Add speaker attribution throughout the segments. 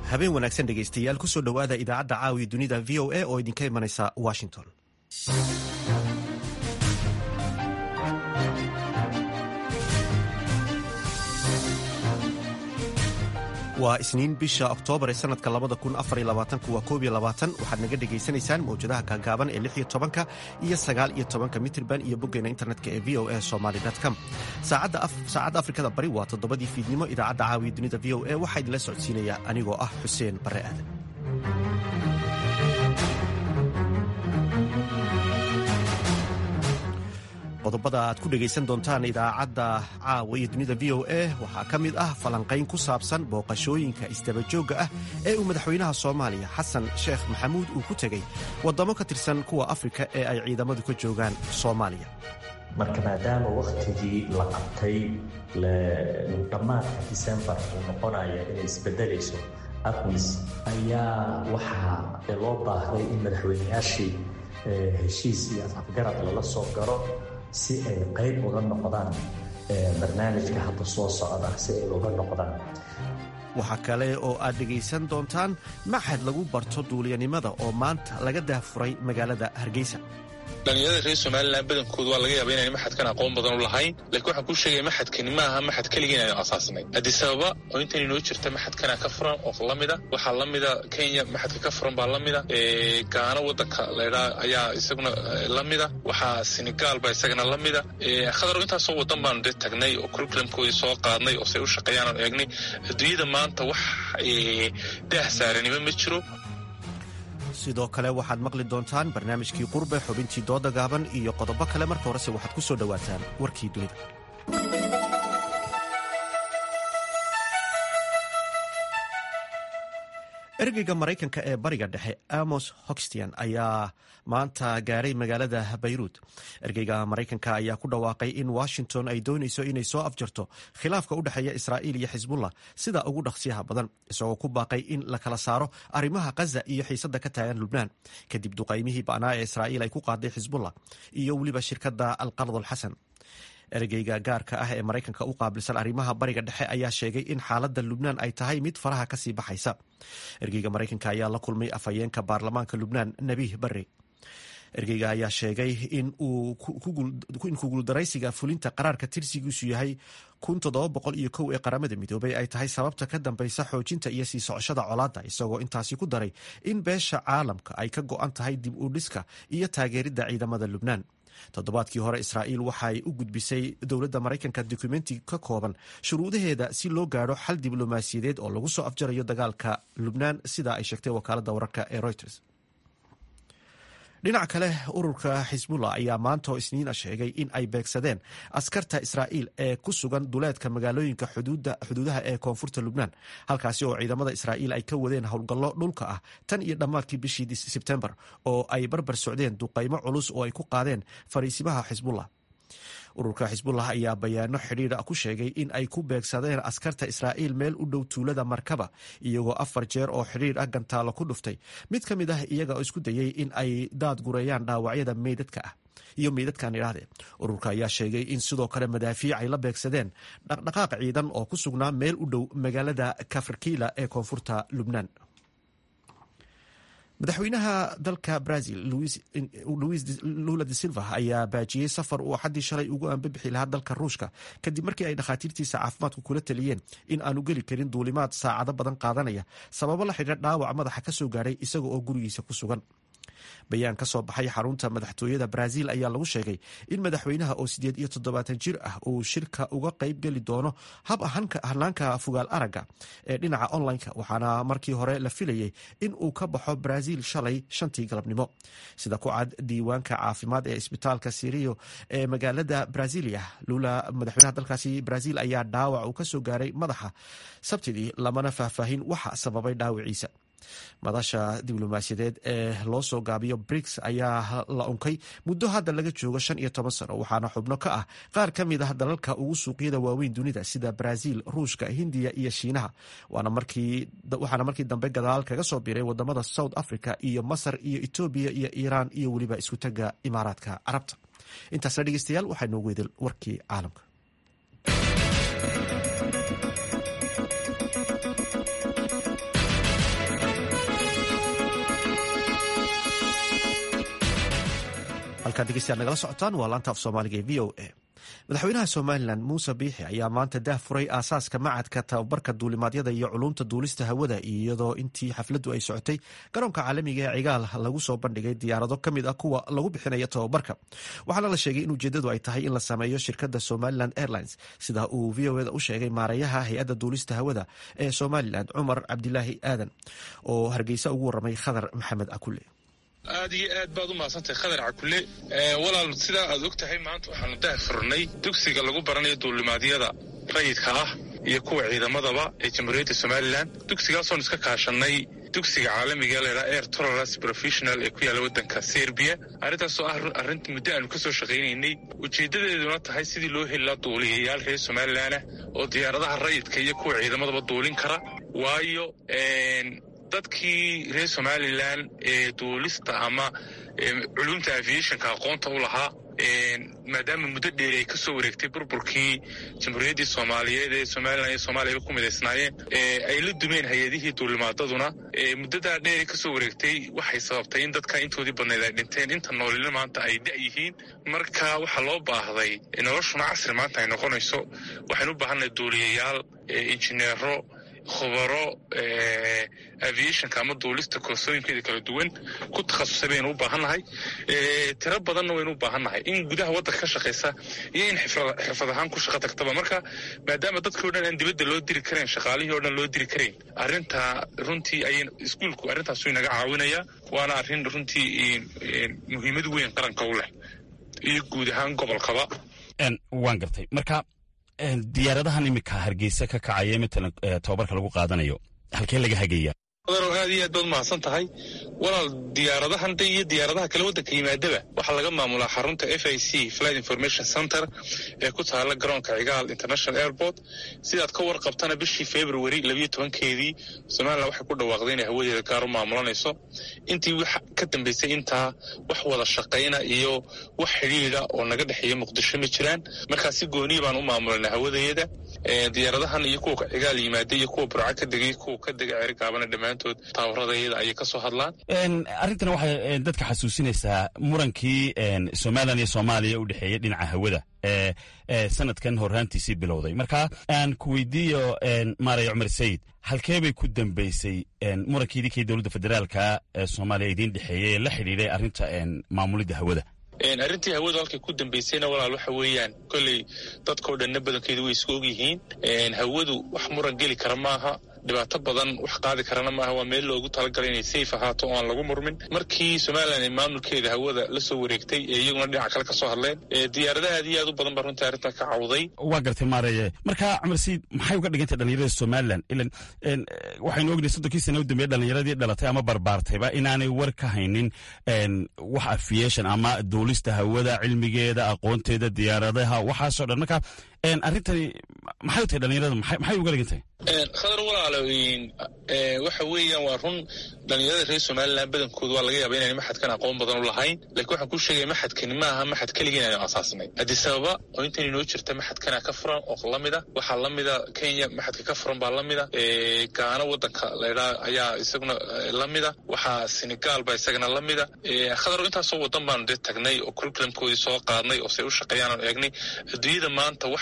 Speaker 1: habeen wanaagsan dhegaystayaal kusoo dhowaada idaacadda caawiya dunida v o a oo idinka imanaysa washington waa isniin bisha oktoobar ee sanadka waa koob waxaad naga dhegaysanaysaan mawjadaha gaagaaban ee tobanka iyo sagaal iyo tobanka mitrban iyo boggeena internetka ee v o a somaly com saacadda afrikada bari waa toddobadii fiidnimo idaacadda caawiya dunida v o a waxaa idinla socodsiinaya anigoo ah xuseen bare aadan qodobada aad ku dhegaysan doontaan idaacadda caawa iyo dunida v o a waxaa ka mid ah falanqayn ku saabsan booqashooyinka isdabajoogga ah ee uu madaxweynaha soomaaliya xasan sheekh maxamuud uu ku tegey waddamo ka tirsan kuwa afrika ee ay ciidamadu ka joogaan soomaaliya
Speaker 2: marka maadaama wakhtigii la qabtay dhammaadka disembar uu noqonaya inay isbedelayso aqmis ayaa waxaa loo baahday in madaxweynayaashii heshiis iyo afafgarad lala soo garo si ay qayb uga noqdaan barnaamijka hadda soo socda si ay uga noqdaan
Speaker 1: waxaa kale oo aad dhegaysan doontaan maxad lagu barto duuliyanimada oo maanta laga daahfuray magaalada hargeysa
Speaker 3: dhalinyarada reer somalilan badankoodu waa laga yaaba inaan maxadkan aqoon badan u lahayn lakiin waxaan kuu sheegaya maxadkani maaha maxad keligii inaynu asaasnay addis ababa oo intan inoo jirta maxadkana ka furan oo lamida waxaa lamida kenya maxadka ka furan baa lamida gaano wadanka laydhaa ayaa isaguna lamida waxaa senegaal baa isagana lamida khadaro intaasoo wadan baanu dee tagnay oo curriculumkoodii soo qaadnay oo say u shaqeeyaan aanu eegnay adduunyada maanta wax daah saaranimo ma jiro
Speaker 1: sidoo kale waxaad maqli doontaan barnaamijkii qurbe xubintii dooda gaaban iyo qodobo kale marka horese waxaad ku soo dhowaataan warkii dunida ergeyga maraykanka ee bariga dhexe amos hoxtian ayaa maanta gaaray magaalada bayruud ergeyga maraykanka ayaa ku dhawaaqay in washington ay doonayso inay soo afjarto khilaafka u dhexeeya israa'iil iyo xisbullah sida ugu dhaqsiyaha badan isagoo ku baaqay in la kala saaro arrimaha khaza iyo xiisadda ka taagan lubnaan kadib duqaymihii ba'naa ee israa'iil ay ku qaaday xisbullah iyo weliba shirkadda alqard alxasan ergeyga gaarka ah ee maraykanka u qaabilsan arrimaha bariga dhexe ayaa sheegay in xaaladda lubnaan ay tahay mid faraha kasii baxaysa ergeyga maraykanka ayaa la kulmay afhayeenka baarlamaanka lubnaan nabiih barre ergeyga ayaa sheegay in kuguuldaraysiga fulinta qaraarka tirsigiisu yahay ee qaramada midoobay ay tahay sababta ka dambeysa xoojinta iyo sii socoshada colaadda isagoo intaasi ku daray in beesha caalamka ay ka go-an tahay dib u dhiska iyo taageeridda ciidamada lubnaan toddobaadkii hore israa'iil waxay u gudbisay dowladda maraykanka dokumenti ka kooban shuruudaheeda si loo gaadho xal diblomaasiyadeed oo lagu soo afjarayo dagaalka lubnaan sida ay sheegtay wakaaladda wararka ee reuters dhinac kale ururka xisbullah ayaa maanta oo isniina sheegay in ay beegsadeen askarta israa'iil ee ku sugan duleedka magaalooyinka xuduudaha ee koonfurta lubnaan halkaasi oo ciidamada israa'iil ay ka wadeen howlgallo dhulka ah tan iyo dhammaadkii bishii sebtembar oo ay barbar socdeen duqaymo culus oo ay ku qaadeen fariisimaha xisbullah ururka xisbullah ayaa bayaano xidhiidha ku sheegay in ay ku beegsadeen askarta israa'iil meel u dhow tuulada markaba iyagoo afar jeer oo xidhiidh ah gantaalo ku dhuftay mid ka mid ah iyaga oo isku dayey in ay daad gureeyaan dhaawacyada meydadka ah iyo meydadkan idhaahdee ururka ayaa sheegay in sidoo kale madaafiic ay la beegsadeen dhaqdhaqaaq ciidan oo ku sugnaa meel u dhow magaalada kafarkiila ee koonfurta lubnaan madaxweynaha dalka brazil luis lula de silva ayaa baajiyey safar uu axaddii shalay ugu ambabixi lahaa dalka ruushka kadib markii ay dhakhaatiirtiisa caafimaadku kula taliyeen in aanu geli karin duulimaad saacado badan qaadanaya sababo la xidhiira dhaawac madaxa ka soo gaadhay isaga oo gurigiisa ku sugan bayaan ka soo baxay xarunta madaxtooyada brazil ayaa lagu sheegay in madaxweynaha oo sideed iyo toddobaatan jir ah uu shirka uga qayb geli doono hab hanaanka fugaal aragga ee dhinaca online-ka waxaana markii hore la filayay in uu ka baxo brazil shalay shantii galabnimo sida ku cad diiwaanka caafimaad ee isbitaalka sirio ee magaalada brazilia lula madaxweynaha dalkaasi brazil ayaa dhaawac uu kasoo gaaray madaxa sabtidii lamana faahfaahin waxa sababay dhaawiciisa madasha diblomaasiyadeed ee loo soo gaabiyo briks ayaa la unkay muddo hadda laga joogo shan iyo toban sano waxaana xubno ka ah qaar ka mid ah dalalka ugu suuqyada waaweyn dunida sida brazil ruushka hindiya iyo shiinaha waxaana markii dambe gadaal kaga soo biiray wadamada south africa iyo masar iyo etoobiya iyo iiraan iyo weliba isku taga imaaraadka carabta intaasna dhegeystayaal waxaa noogu wedel warkii caalamka halkaad dhegeystayaad nagala socotaan waa laanta af soomaaliga ee v o a madaxweynaha somalilan muuse biixi ayaa maanta daah furay aasaaska macadka tababarka duulimaadyada iyo culumta duulista hawada iyadoo intii xafladdu ay socotay garoonka caalamiga ee cigaal lagu soo bandhigay diyaarado ka mid ah kuwa lagu bixinayo tababarka waxaana la sheegay in ujeeddadu ay tahay in la sameeyo shirkadda somalilan airlines sida uu v o eda u sheegay maareeyaha hay-adda duulista hawada ee somalilan cumar cabdilaahi aadan oo hargeysa ugu waramay khadar maxamed akule
Speaker 3: aad iyo aad baad u mahadsantahay khadar cakule walaal sidaa aad og tahay maanta waxaanu dah furnay dugsiga lagu baranayo duulimaadyada rayidka ah iyo kuwa ciidamadaba ee jamhuuriyadda somalilan dugsigaasoon iska kaashanay dugsiga caalamiga leedhaa air tolerance professional ee ku yaalla waddanka serbiya arrintaasoo ah arrinta muddo aanu ka soo shaqaynaynay ujeeddadeeduna tahay sidii loo heli lahaa duuliyayaal reer somalilanah oo diyaaradaha rayidka iyo kuwa ciidamadaba duulin kara waayo dadkii reer somalilan ee duulista ama culumta aviationka aqoonta u lahaa maadaama muddo dheeri ay ka soo wareegtay burburkii jamhuuriyaddii soomaaliyeed ee somalilan iyo soomaaliyaba ku midaysnaayeen ay la dumeen hay-adihii duulimaadaduna muddadaa dheeri ka soo wareegtay waxay sababtay in dadka intoodii badnayd ay dhinteen inta noolina maanta ay da' yihiin marka waxaa loo baahday noloshuna casri maanta ay noqonayso waxaynu u baahannahay duuliyayaal injineero khubaro aviationka ama duulista koorsooyinkeeda kala duwan ku takhasusay baynu u baahannahay tiro badanna waynu u baahannahay in gudaha waddanka ka shaqaysa iyo in xirfad ahaan ku shaqo tagtaba marka maadaama dadkii o dhan aan dibadda loo diri karayn shaqaalihii o dhan loo diri karayn arrintaa runtii ay iskuulku arrintaasu inaga caawinaya waana arrin runtii muhiimad weyn qaranka u leh iyo guud ahaan gobolkaba
Speaker 4: waan gartay marka diyaaradahan iminka hargeysa ka kacaya matalan tababarka lagu qaadanayo halkee laga hagaya
Speaker 3: adaro aad iyo aad baad umahadsan tahay walaal diyaaradahan de iyo diyaaradaha kale waddanka yimaadaba waxaa laga maamulaa xarunta f i c flight information center ee ku taala garoonka cigaal international airport sidaad ka warqabtana bishii february labiyo tobankeedii somalilan waxay ku dhawaaqday inay hawadeeda gaar u maamulanayso intii wax ka dambeysay intaa wax wada shaqayna iyo wax xidhiida oo naga dhexeeya muqdisho ma jiraan markaa si gooniya baan u maamulanay hawadeeda diyaaradahan iyo kuwa cigaal yimaada iyo kuwa burca ka degay kuwa ka dega cerigaabana dhammaantood taawaradayada ayay ka soo hadlaan
Speaker 4: arrintan waxay dadka xasuusinaysaa murankii somalilan iyo soomaaliya u dhexeeyey dhinaca hawada ee sanadkan horraantiisii bilowday marka aan ku weydiiyo maaraya cumar sayid halkee bay ku dambeysay murankii idinkii dowladda federaalka ee soomaaliya idiin dhexeeyey ee la xidhiidhay arrinta maamulidda hawada
Speaker 3: arrintii hawadu halkay ku dambeysayna walaal waxa weeyaan kolley dadkao dhanna badankeedu way isku ogyihiin hawadu wax muran geli kara maaha dhibaato badan wax qaadi karana maaha waa meel loogu talagalay inay safe ahaato oo aan lagu murmin markii somalilan ay maamulkeeda hawada la soo wareegtay ee iyaguna dhinaca kale ka soo hadleen diyaaradaha aad iyo aad u badan baa runtii arrintan ka cawday
Speaker 4: waa gartay maareye marka cumar sayid maxay uga dhigantay dhalinyarada somalilan ilan waxaynu ognahay soddonkii sana u dambeeye dhalinyaradii dhalatay ama barbaartayba inaanay war ka haynin wax aviation ama duulista hawada cilmigeeda aqoonteeda diyaaradaha waxaasoo dhan marka arrintani maxay u tahay dhalinyarada maxay uga dhigantahay
Speaker 3: khadar walaalo waxa weeyaan waa run dhalinyarada reer somalilan badankooda waa laga yaaba inaan maxadkan aqoon badan u lahayn lakiin waxaan kuu sheegaya maxadkani ma aha maxad keligii inaynu asaasnay adisababa oo intan inoo jirta maxadkana ka furan oo lamida waxaa lamida kenya maxadka ka furan baa lamida gaano wadanka laydhaa ayaa isaguna lamida waxaa senegal baa isagana lamida khadar intaasoo wadan baanu dee tagnay oo curriculumkoodii soo qaadnay oo say u shaqeeyaan aanu eegnay adduunyada maanta wax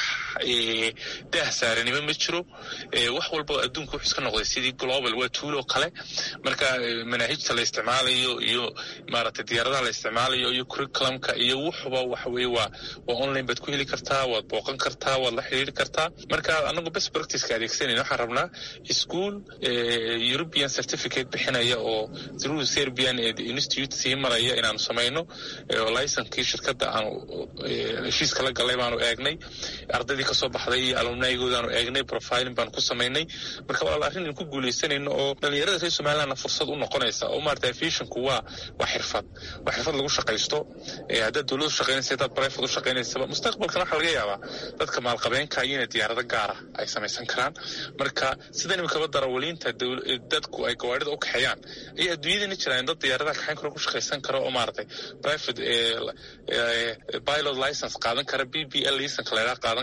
Speaker 3: daah saaranimo ma jiro wax walba adduunka wuxuu iska noqday sidii global waa tuuloo kale marka manaahijta la isticmaalayo iyo maaragtay diyaaradaha la isticmaalayo iyo curriculumka iyo wuxuba waxa weye waa waa online baad ku heli kartaa waad booqan kartaa waad la xiriiri kartaa marka anagu best practiceka adeegsanayna waxaan rabnaa school european certificate bixinaya oo through serbian institute sii maraya inaanu samayno oo licenkii shirkadda aanu heshiiska la galay baanu eegnay ardaydii kasoo baxday iyo alumnayigoodaanu eegnay profiling baanu ku samaynay marka walaal arrin ku guuleysanayno oo dhalinyarada reer somalilandna fursad u noqonaysa oo maarata aviationku waa waa xirfad waa xirfad lagu shaqaysto haddaad dowlad u shaqaynaysa haddaad private u shaqaynaysaba mustaqbalkana waxaa laga yaabaa dadka maalqabeenka iyo inay diyaarado gaara ay samaysan karaan marka sidan imikaba darawaliinta dadku ay gawaarida u kaxeeyaan ayaa adduunyadana jiraan dad diyaaradaha kaxayn karo ku shaqaysan karo oo maaragtay private pilot license qaadan kara b b l license laydhaa qaadan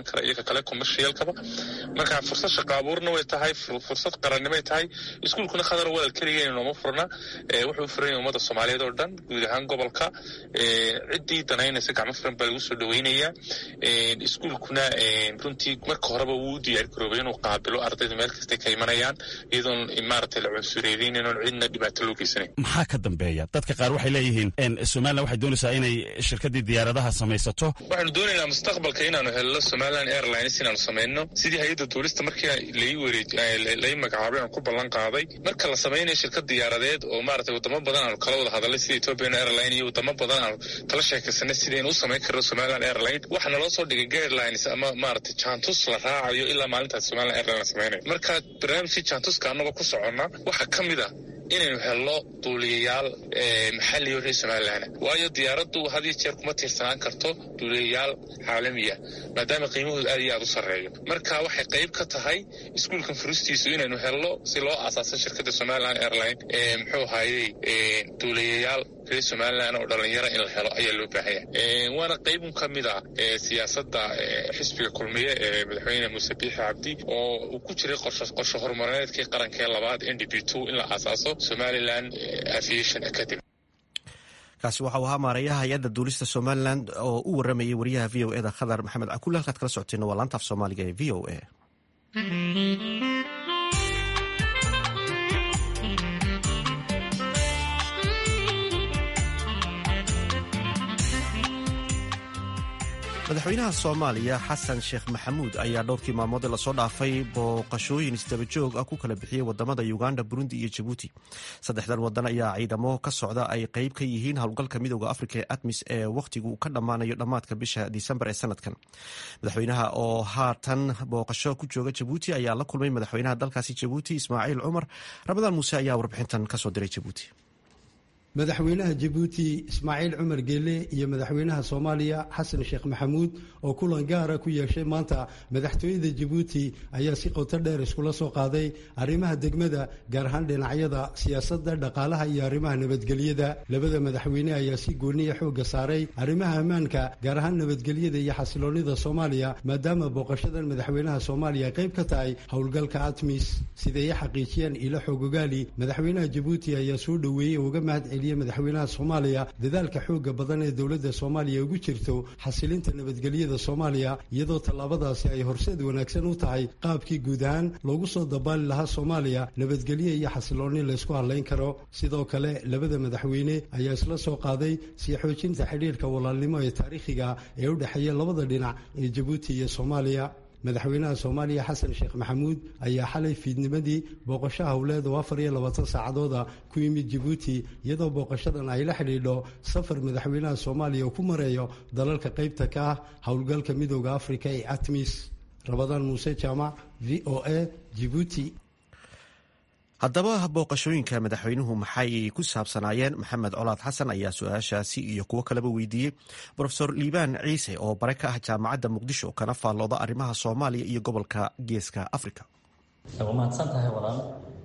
Speaker 3: imaan kara iyo ka kale commercialkaba marka fursad shaqo abuurna way tahay fursad qarannimay tahay iskuulkuna khadar walal keligeena nooma furna wuxuu furan yahay ummadda soomaaliyeed oo dhan guud ahaan gobolka ciddii danaynaysa gacmo furan baa lagu soo dhaweynayaa iskuulkuna runtii marka horeba wuu u diyaar garoobay inuu qaabilo ardayda meel kastay ka imanayaan iyadoon maaragtay la cunsureynin inoon cidna dhibaato loo geysanayn
Speaker 4: maxaa ka dambeeya dadka qaar waxay leeyihiin somalilan waxay doonaysaa inay shirkaddii diyaaradaha samaysato
Speaker 3: waxaanu doonaynaa mustaqbalka inaanu helno somaliland airlines inaanu samayno sidii hay-adda duulista markii lai wareej lai magacaabay aan ku ballan qaaday marka la samaynayo shirkad diyaaradeed oo maaragtay wadamo badan aanu kala wada hadalay sida ethiopian airline iyo wadamo badan aanu kala sheekaysanay sidaynu u samayn karno somaliland airline waxaa naloo soo dhigay guidelines ama maaragtay jantus la raacayo ilaa maalintaas somaliland airline la samaynayo marka barnaamijkii jantuska annagoo ku soconna waxaa ka mid a inaynu helno duuliyayaal maxalliyo reer somalilan waayo diyaaraddu had iyo jeer kuma tiirsanaan karto duuliyayaal caalamiya maadaama qiimahooda aad iyo aad u sarreeyo marka waxay qayb ka tahay iskuulkan furistiisu inaynu helno si loo aasaaso shirkadda somaliland airline muxuu ahaayey duuliyayaal reer somalilan oo dhalinyaro in la helo ayaa loo baahanya waana qaybun ka mid a siyaasadda xisbiga kulmiye ee madaxweyne muuse biixi cabdi oo uu ku jiray qorshe horumarineedkii qarankee labaad n d b two in la aasaaso somaliland aviation academy
Speaker 1: kaasi waxa uu ahaa maarayaha hay-adda duulista somalilan oo u waramayay wariyaha v o eda khadar maxamed cakulle halkaad kala socoteen waa laanta af soomaaliga ee v o a madaxweynaha soomaaliya xasan sheekh maxamuud ayaa dhowrkii maalmood ee lasoo dhaafay booqashooyin isdabajoog ah ku kala bixiyey wadamada uganda burundi iyo jabuuti saddexdan wadan ayaa ciidamo ka socda ay qeyb ka yihiin howlgalka midooda afrika ee admis ee wakhtigu ka dhammaanayo dhammaadka bisha disembar ee sanadkan madaxweynaha oo haatan booqasho ku jooga jabuuti ayaa la kulmay madaxweynaha dalkaasi jabuuti ismaaciil cumar ramadaan muuse ayaa warbixintan kasoo diray jabuuti
Speaker 5: madaxweynaha jabuuti ismaaciil cumar geele iyo madaxweynaha soomaaliya xasan sheekh maxamuud oo kulan gaara ku yeeshay maanta madaxtooyada jabuuti ayaa si qoto dheer iskula soo qaaday arrimaha degmada gaar ahaan dhinacyada siyaasadda dhaqaalaha iyo arrimaha nabadgelyada labada madaxweyne ayaa si gooniya xoogga saaray arrimaha ammaanka gaar ahaan nabadgelyada iyo xasiloonnida soomaaliya maadaama booqashadan madaxweynaha soomaaliya qayb ka tahay howlgalka atmis siday i xaqiijiyeen ilo xoogogaali madaxweynaha jabuuti ayaa soo dhoweeyey uga mahad madaxweynaha soomaaliya dadaalka xooga badan ee dowladda soomaaliya ugu jirto xasilinta nabadgelyada soomaaliya iyadoo tallaabadaasi ay horseed wanaagsan u tahay qaabkii guud ahaan loogu soo dabaali lahaa soomaaliya nabadgelyo iyo xasiloonni laysku hadlayn karo sidoo kale labada madaxweyne ayaa isla soo qaaday sii xoojinta xidhiirka walaalnimo ee taariikhiga ee u dhexeeya labada dhinac ee jabuuti iyo soomaaliya madaxweynaha soomaaliya xasan sheekh maxamuud ayaa xalay fiidnimadii booqasho howleed oo afar iyo labaatan saacadooda ku yimid jabuuti iyadoo booqashadan ay la xidhiidho safar madaxweynaha soomaaliya uu ku mareeyo dalalka qaybta ka ah howlgalka midooda afrika ee atmis rabadaan muuse jaamac v o a jibuuti
Speaker 1: haddaba booqashooyinka madaxweynuhu maxay ku saabsanaayeen maxamed colaad xasan ayaa su-aashaasi iyo kuwo kaleba weydiiyey rofesor liibaan ciise oo bare ka ah jaamacadda muqdisho kana faallooda arrimaha soomaaliya iyo gobolka geeska africa
Speaker 2: waa mahadsan tahay walaal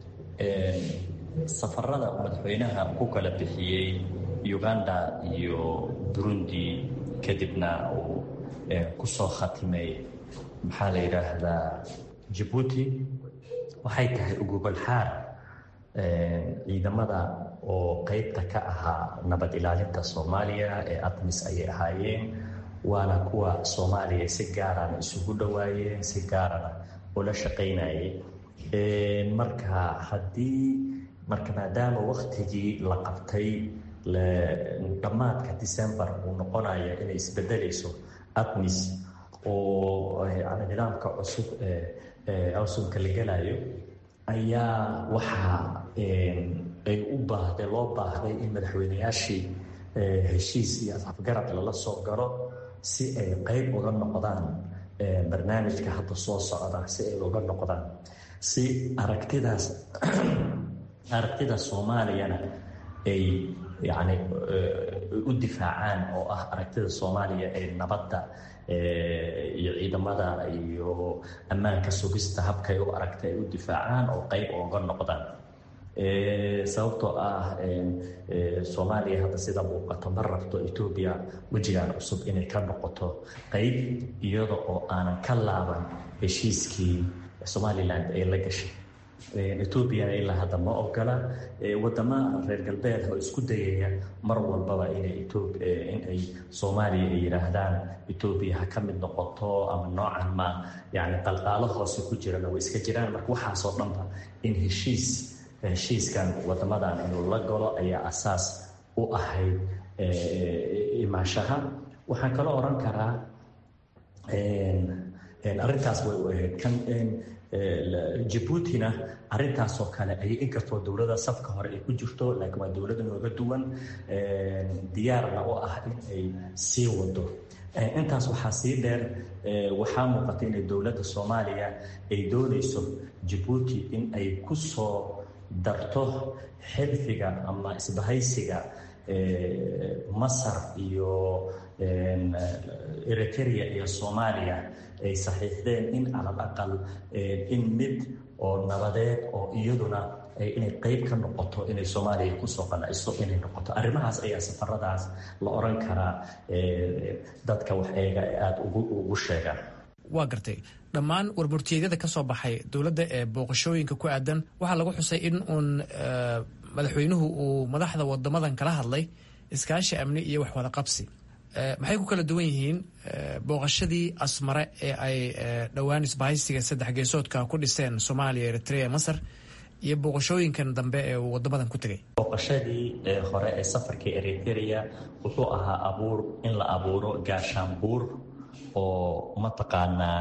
Speaker 2: safarada uu madaxweynaha ku kala bixiyey uganda iyo burundi kadibna uu ku soo khatimay maxaa la yidhaahdaa jabuuti waxay tahay ugubalxaar ciidamada oo qeybta ka ahaa nabad ilaalinta soomaaliya ee admis ayay ahaayeen waana kuwa soomaaliya si gaarana isugu dhowaayeen si gaarana ula shaqaynayeen marka haddii marka maadaama waktigii la qabtay dhammaadka december uu noqonaya inay isbedelayso admis oo nidaamka cusub cusubka la gelayo ayaa waxaa ay u baahday loo baahday in madaxweyneyaashii heshiis iyo afgarad lala soo galo si ay qeyb uga noqdaan barnaamijka hadda soo socda si ay uga noqdaan si aragtidaas aragtida soomaaliyana ay yacni u difaacaan oo ah aragtida soomaaliya ee nabadda iyo ciidamada iyo ammaanka sugista habkay u aragta ay u difaacaan oo qeyb ooga noqdaan sababtoo ah soomaaliya hadda sida muuqato ma rabto etoobiya wejigan cusub inay ka noqoto qeyb iyada oo aanan ka laaban heshiiskii somalilan ay la gashay etoobiyana ilaa hadda ma ogola wadama reer galbeed oo isku dayaya mar walbaba inay inay soomaaliya ay yidhaahdaan etoobiya ha ka mid noqoto ama noocan ma yani qalqaalo hoose ku jirana way iska jiraan marka waxaasoo dhanba in heshiis heshiiskan wadamadan inuu la galo ayaa asaas u ahayd imaashaha waxaan kaloo oran karaa arrintaas way u ahayd kan jabuutina arintaasoo kale ay inkastoo dowlada safka hore ay ku jirto laakiin waa dowlada nooga duwan diyaarna u ah in ay sii wado intaas waxaa sii dheer waxaa muuqata inay dowladda soomaaliya ay doonayso jabuuti in ay ku soo darto xilfiga ama isbahaysiga masar iyo eritrea iyo soomaaliya ay saxiixdeen in calal aqal in mid oo nabadeed oo iyaduna inay qeyb ka noqoto inay soomaaliya kusoo qanacso inay noqoto arrimahaas ayaa safaradaas la oran karaa dadka wax eega ee aada ugu sheegaan
Speaker 6: waa gartay dhammaan warmurtiyeedyada ka soo baxay dowladda ee booqashooyinka ku aadan waxaa lagu xusay in uun madaxweynuhu uu madaxda wadamadan kala hadlay iskaashi amni iyo wax wada qabsi maxay ku kala duwan yihiin booqashadii asmare ee ay dhowaan isbahaysiga saddex geesoodka ku dhiseen soomaaliya eritrea masar iyo booqashooyinkan dambe ee uu wadamadan ku tegay
Speaker 2: booqashadii hore ee safarka eritrea wuxuu ahaa abuur in la abuuro gaashaanbuur oo mataqaanaa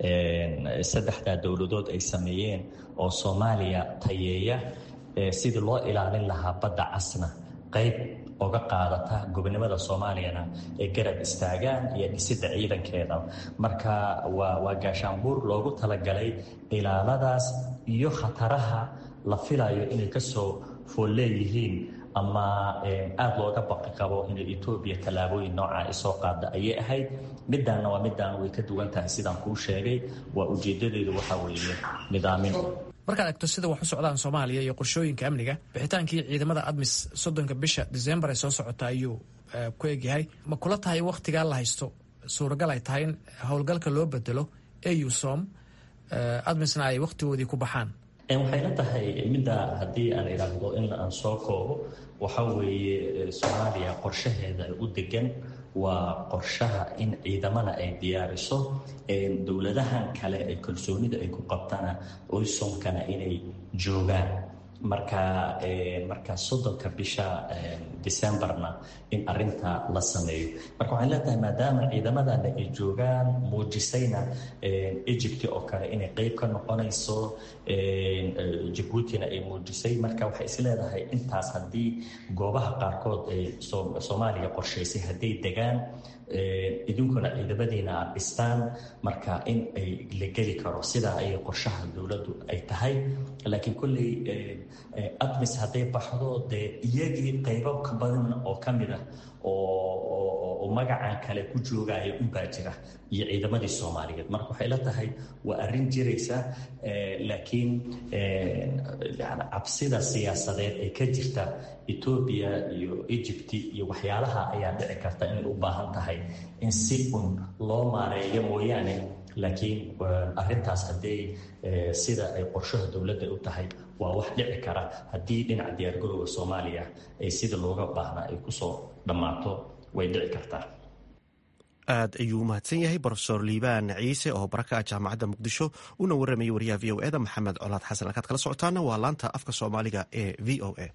Speaker 2: saddexdaa dowladood ay sameeyeen oo soomaaliya tayeeya sidii loo ilaalin lahaa badda casna qayb oga qaadata gobonimada soomaaliyana ay garab istaagaan iyo dhisidda ciidankeeda marka waa waa gaashaanbuur loogu talagalay ilaaladaas iyo khataraha la filayo inay kasoo fool leeyihiin ama aada looga baqi qabo inay etoobiya tallaabooyin noocaa isoo qaada ayay ahayd midaanna waa midaan way ka duwan tahay sidaan kuu sheegay waa ujeedadeedu waxaa weeye nidaamin
Speaker 6: markaad egto sida wax u socdaan soomaaliya iyo qorshooyinka amniga bixitaankii ciidamada admis soddonka bisha disembar ee soo socota ayuu ku egyahay ma kula tahay in wakhtigaa la haysto suuragal ay tahay in howlgalka loo bedelo eusom admisna ay wakhtigoodii ku baxaan
Speaker 2: waxay la tahay midda haddii aan idhaahdo in aan soo koobo waxa weeye soomaaliya qorshaheeda u degan waa qorshaha in ciidamana ay diyaariso dowladahan kale ee kalsoonida ay ku qabtana oysomkana inay joogaan marka marka soddonka bisha decembarna in arinta la sameeyo marka waxaan leetahay maadaama ciidamadana ay joogaan muujisayna egypt oo kale inay qeyb ka noqonayso jabuutina ay muujisay marka waxay isleedahay intaas haddii goobaha qaarkood ay soomaaliya qorshaysay hadday degaan idinkuna ciidamadiina aad dhistaan marka in ay la geli karo sidaa ayay qorshaha dowladdu ay tahay laakiin kolley admis hadday baxdo dee iyagii qaybo ka badan oo ka mid ah oo magacan kale ku joogaya unbaa jira iyo ciidamadii soomaaliyeed marka waxay la tahay waa arrin jiraysa laakiin cabsida siyaasadeed ee ka jirta etoobiya iyo egypt iyo waxyaalaha ayaa dhici karta inay u baahan tahay in si un loo maareeyo mooyaane laakiin arintaas hadday sida ay qorshaha dowladda u tahay waa wax dhici kara haddii dhinaca diyaargarowga soomaaliya ay sida looga baahnaa ay kusoo dhammaato way dhici kartaa
Speaker 1: aad ayuu umahadsan yahay brofesor liibaan ciise oo baraka ah jaamacadda muqdisho una warramayay wariyaha v o eda maxamed colaad xasan halkaad kala socotaana waa laanta afka soomaaliga ee v o a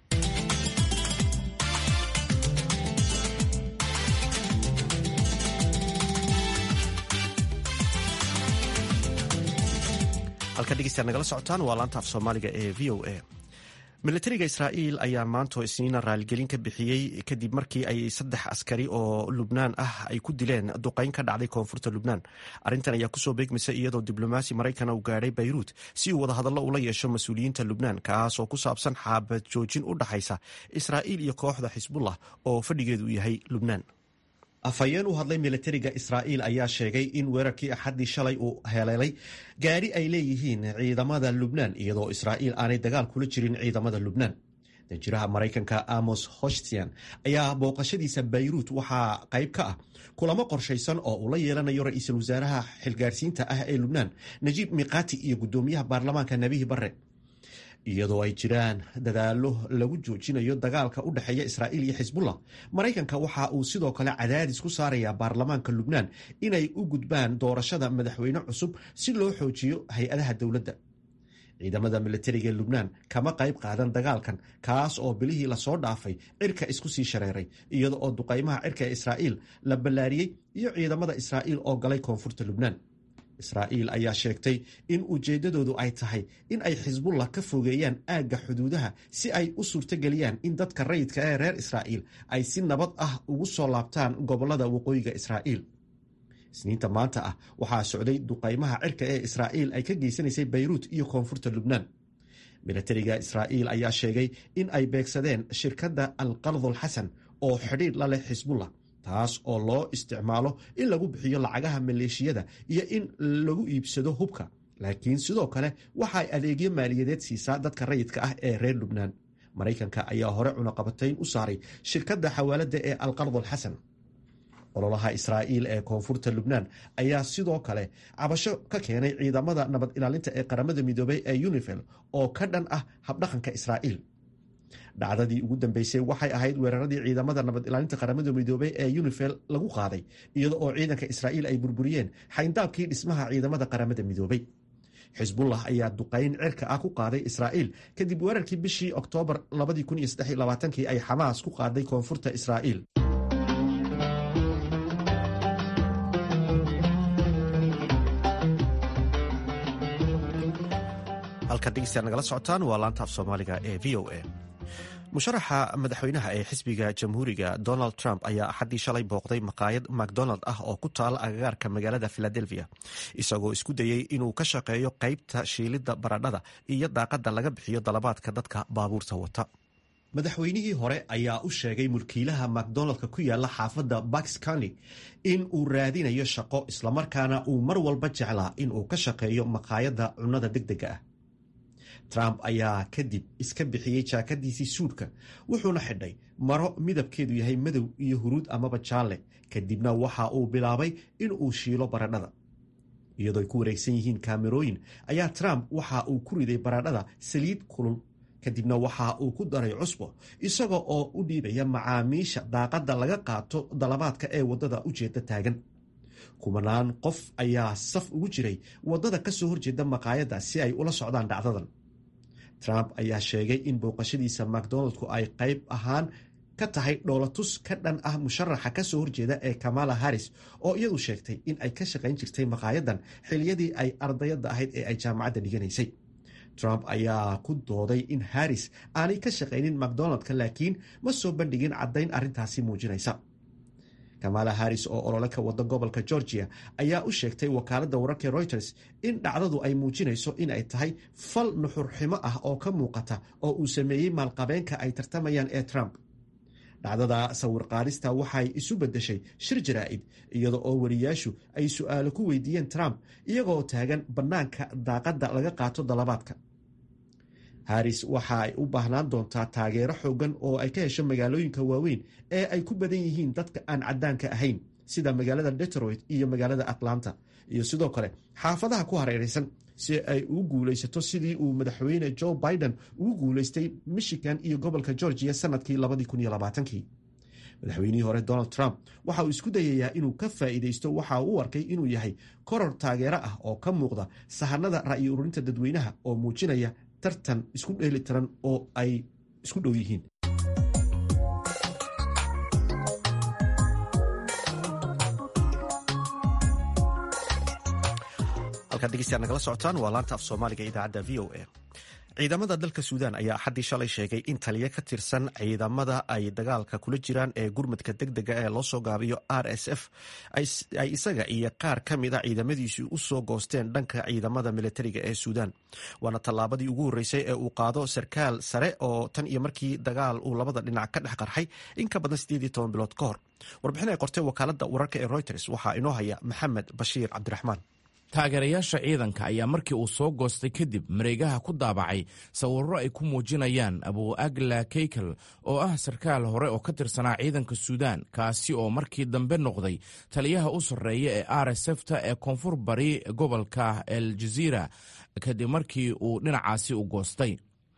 Speaker 1: halka dhegeystaad nagala socotaan waa laanta af soomaaliga ee v o a milatariga israa'iil ayaa maantoo isniina raaligelin ka bixiyey kadib markii ay saddex askari oo lubnaan ah ay ku dileen duqeyn ka dhacday koonfurta lubnaan arrintan ayaa kusoo beegmaysa iyadoo diblomaasi maraykana uu gaadhay bayruut si uu wadahadallo ula yeesho mas-uuliyiinta lubnaan kaas oo ku saabsan xaabad joojin u dhaxaysa israa'iil iyo kooxda xisbullah oo fadhigeedu yahay lubnaan afhayeen u hadlay milatariga israa'iil ayaa sheegay in weerarkii axaddii shalay uu heleelay gaari ay leeyihiin ciidamada lubnaan iyadoo israa'iil aanay dagaal kula jirin ciidamada lubnaan danjiraha maraykanka amos hoshtian ayaa booqashadiisa bayruut waxaa qayb ka ah kulamo qorshaysan oo uu la yeelanayo ra-iisul wasaaraha xilgaarsiinta ah ee lubnaan najiib miqati iyo guddoomiyaha baarlamaanka nebihi barre iyadoo ay jiraan dadaallo lagu joojinayo dagaalka u dhexeeya israa'iil iyo xisbullah maraykanka waxa uu sidoo kale cadaadis ku saarayaa baarlamaanka lubnaan inay u gudbaan doorashada madaxweyne cusub si loo xoojiyo hay-adaha dowladda ciidamada milatariga lubnaan kama qayb qaadan dagaalkan kaas oo bilihii lasoo dhaafay cirka isku sii shareeray iyada oo duqaymaha cirka ee israa'iil la ballaariyey iyo ciidamada israa'iil oo galay koonfurta lubnaan israa'iil ayaa sheegtay in ujeeddadoodu ay tahay in ay xisbullah ka fogeeyaan aagga xuduudaha si ay u suurtogeliyaan in dadka rayidka ee reer israa'iil ay si nabad ah ugu soo laabtaan gobollada waqooyiga israa'iil isniinta maanta ah waxaa socday duqaymaha cirka ee israa'iil ay ka geysanaysay bayruut iyo koonfurta lubnaan milatariga israa'iil ayaa sheegay in ay beegsadeen shirkadda alqardul xasan oo xidhiidh la leh xisbullah taas oo loo isticmaalo in lagu bixiyo lacagaha maleeshiyada iyo in lagu iibsado hubka laakiin sidoo kale waxaay adeegyo maaliyadeed siisaa dadka rayidka ah ee reer lubnaan maraykanka ayaa hore cunaqabatayn u saaray shirkadda xawaaladda ee alqardul xasan ololaha israa'iil ee koonfurta lubnaan ayaa sidoo kale cabasho ka keenay ciidamada nabad ilaalinta ee qaramada midoobay ee unifel oo ka dhan ah habdhaqanka israa'iil dhacdadii ugu dambeysay waxay ahayd weeraradii ciidamada nabad ilaalinta qaramada midoobey ee unifel lagu qaaday iyada oo ciidanka israa'iil ay burburiyeen xayndaabkii dhismaha ciidamada qaramada midoobey xisbullah ayaa duqayn cirka ah ku qaaday israa'iil kadib weerarkii bishii oktoobar kii ay xamaas ku qaaday koonfurta israa'iil halka dhegeystayaal nagala socotaan waa laanta af soomaaliga ee v o a musharaxa madaxweynaha ee xisbiga jamhuuriga donald trump ayaa axaddii shalay booqday maqaayad macdonald ah oo ku taala agagaarka magaalada philadelphia isagoo isku dayey inuu ka shaqeeyo qaybta shiilidda baradhada iyo daaqadda laga bixiyo dalabaadka dadka baabuurta wata madaxweynihii hore ayaa u sheegay mulkiilaha macdonaldka ku yaala xaafadda baks county in uu raadinayo shaqo islamarkaana uu mar walba jeclaa in uu ka shaqeeyo maqaayadda cunnada degdega ah trump ayaa kadib iska bixiyey jaakadiisii suudhka wuxuuna xidhay maro midabkeedu yahay madow iyo huruud amaba jaalle kadibna waxa uu bilaabay in uu shiilo baradhada iyadoo ay ku wareegsan yihiin kaamerooyin ayaa trump waxa uu ku riday baradhada saliid kulul kadibna waxa uu ku daray cusbo isaga oo u dhiibaya macaamiisha daaqadda laga qaato dalabaadka ee waddada ujeedda taagan kumanaan qof ayaa saf ugu jiray waddada ka soo horjeeda maqaayadda si ay ula socdaan dhacdadan trump ayaa sheegay in booqashadiisa macdonaldku ay qayb ahaan ka tahay dhoolatus ka dhan ah musharaxa ka soo horjeeda ee kamala harris oo iyadu sheegtay in ay ka shaqayn jirtay maqaayadan xiliyadii ay ardayadda ahayd ee ay jaamacadda dhiganaysay trump ayaa ku dooday in harris aanay ka shaqaynin macdonaldka laakiin ma soo bandhigin caddayn arrintaasi muujinaysa kamala harris oo olole ka wada gobolka georgia ayaa u sheegtay wakaaladda wararka reuters in dhacdadu ay muujinayso in ay tahay fal nuxurximo ah oo ka muuqata oo uu sameeyey maalqabeenka ay tartamayaan ee trump dhacdada sawir qaadista waxay isu beddeshay shir jaraa'id iyada oo wariyaashu ay su'aalo ku weydiiyeen trump iyagoo taagan bannaanka daaqadda laga qaato dalabaadka harris waxa ay u baahnaan doontaa taageero xoogan oo ay ka hesho magaalooyinka waaweyn ee ay ku badan yihiin dadka aan caddaanka ahayn sida magaalada detroit iyo magaalada atlanta iyo sidoo kale xaafadaha ku hareeraysan si ay ugu guulaysato sidii uu madaxweyne joe biden ugu guulaystay michigan iyo gobolka georgia sanadkii madaxweynihii hore donald trump waxa uu isku dayayaa inuu ka faa'iidaysto waxa uu u arkay inuu yahay koror taageero ah oo ka muuqda sahanada ra'yi ururinta dadweynaha oo muujinaya tartan isku dheeli tiran oo ay isku dhow yihiin halkaad dhegeystayaal nagala socotaan waa laanta af soomaaliga idaacadda v o a ciidamada dalka suudaan ayaa axaddii shalay sheegay in taliya ka tirsan ciidamada ay dagaalka kula jiraan ee gurmadka degdega ee loo soo gaabiyo r s f ay isaga iyo qaar ka mid a ciidamadiisu u soo goosteen dhanka ciidamada militariga ee suudaan waana tallaabadii ugu horreysay ee uu qaado sarkaal sare oo tan iyo markii dagaal uu labada dhinac ka dhex qarxay in ka badan siddeed iyo toban bilood ka hor warbixin ay qortay wakaaladda wararka ee reuters waxaa inoo haya maxamed bashiir cabdiraxmaan
Speaker 7: taageerayaasha ciidanka ayaa markii uu soo goostay kadib mareegaha ku daabacay sawirro ay ku muujinayaan abu agla keykel oo ah sarkaal hore oo ka tirsanaa ciidanka suudaan kaasi oo markii dambe noqday taliyaha u sarreeya ee r s fta ee koonfur bari gobolka el jaziira kadib markii uu dhinacaasi u goostay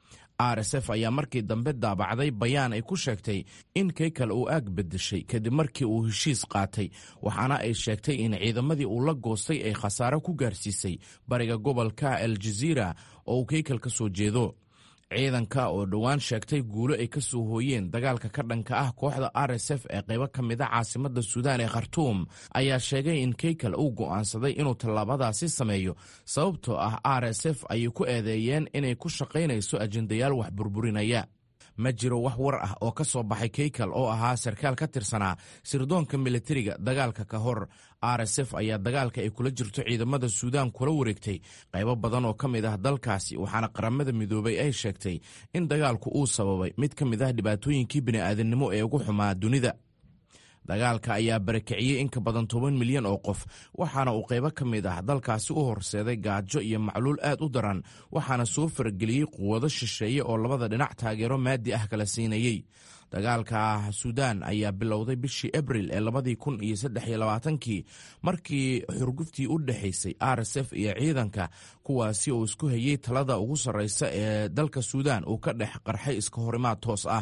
Speaker 7: r s f ayaa markii dambe daabacday bayaan ay ku sheegtay in keykal uu aag bedeshay kadib markii uu heshiis qaatay waxaana ay sheegtay in ciidamadii uu la goostay ay khasaaro ku gaarsiisay bariga gobolka el jaziira oo uu keykal ka soo jeedo ciidanka oo dhowaan sheegtay guulo ay ka soo hooyeen dagaalka ka dhanka ah kooxda r s f ee qaybo ka mid a caasimadda suudaan ee khartuum ayaa sheegay in keykal uu go'aansaday inuu tallaabadaasi sameeyo sababtoo ah r s f ayay ku eedeeyeen inay ku shaqaynayso ajendayaal wax burburinaya ma jiro wax war ah oo ka soo baxay keykal oo ahaa sarkaal ka tirsanaa sirdoonka militariga dagaalka ka hor r s f ayaa dagaalka ay kula jirto ciidamada suudaan kula wareegtay qaybo badan oo ka mid ah dalkaasi waxaana qaramada midoobay ay sheegtay in dagaalku uu sababay mid ka mid ah dhibaatooyinkii bini'aadamnimo ee ugu xumaa dunida dagaalka ayaa barakiciyey in ka badan toban milyan oo qof waxaana uu qaybo ka mid ah dalkaasi u horseeday gaajo iyo macluul aad u daran waxaana soo farageliyey quwado shisheeye oo labada dhinac taageero maadi ah kala siinayey dagaalka suudaan ayaa bilowday bishii abril ee labadii kun iyo saddex iyo labaatankii markii xurguftii u dhexaysay r s f iyo ciidanka kuwaasi oo isku hayey talada ugu sarreysa ee dalka suudaan uu ka dhex qarxay iska horimaad toos ah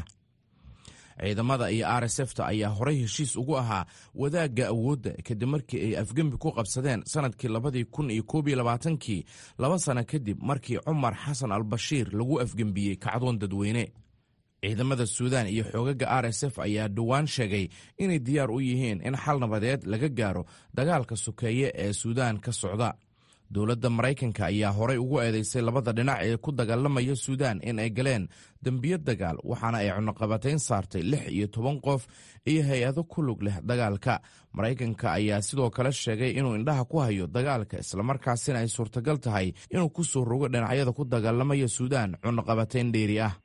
Speaker 7: ciidamada iyo r s fta ayaa horey heshiis ugu ahaa wadaagga awoodda kadib markii ay afgembi ku qabsadeen sanadkii labadii kun iyo koob iyo labaatankii laba sano kadib markii cumar xasan al bashiir lagu afgembiyey kacdoon dadweyne ciidamada suudaan iyo xoogaga r s f ayaa dhowaan sheegay inay diyaar u yihiin in xal nabadeed laga gaaro dagaalka sokeeye ee suudaan ka socda dowladda maraykanka ayaa horey ugu eedeysay labada dhinac ee ku dagaalamaya suudaan in ay galeen dembiyo dagaal waxaana ay cunuqabatayn saartay lix iyo toban qof iyo hay-ado ku lug leh dagaalka maraykanka ayaa sidoo kale sheegay inuu indhaha ku hayo dagaalka islamarkaasina ay suurtagal tahay inuu ku soo rogo dhinacyada ku dagaalamaya suudaan cunuqabatayn dheeri ah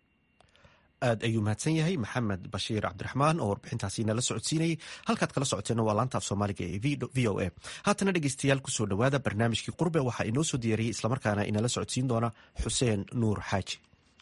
Speaker 1: aad ayuu mahadsan yahay maxamed bashiir cabdiraxmaan oo warbixintaasi nala socodsiinayay halkaad kala socoteenna waa laanta af soomaaliga ee v o a haatana dhegeystayaal kusoo dhowaada barnaamijkii qurbe waxaa inoo soo diyaariyey islamarkaana inala socodsiin doona xuseen nuur xaaji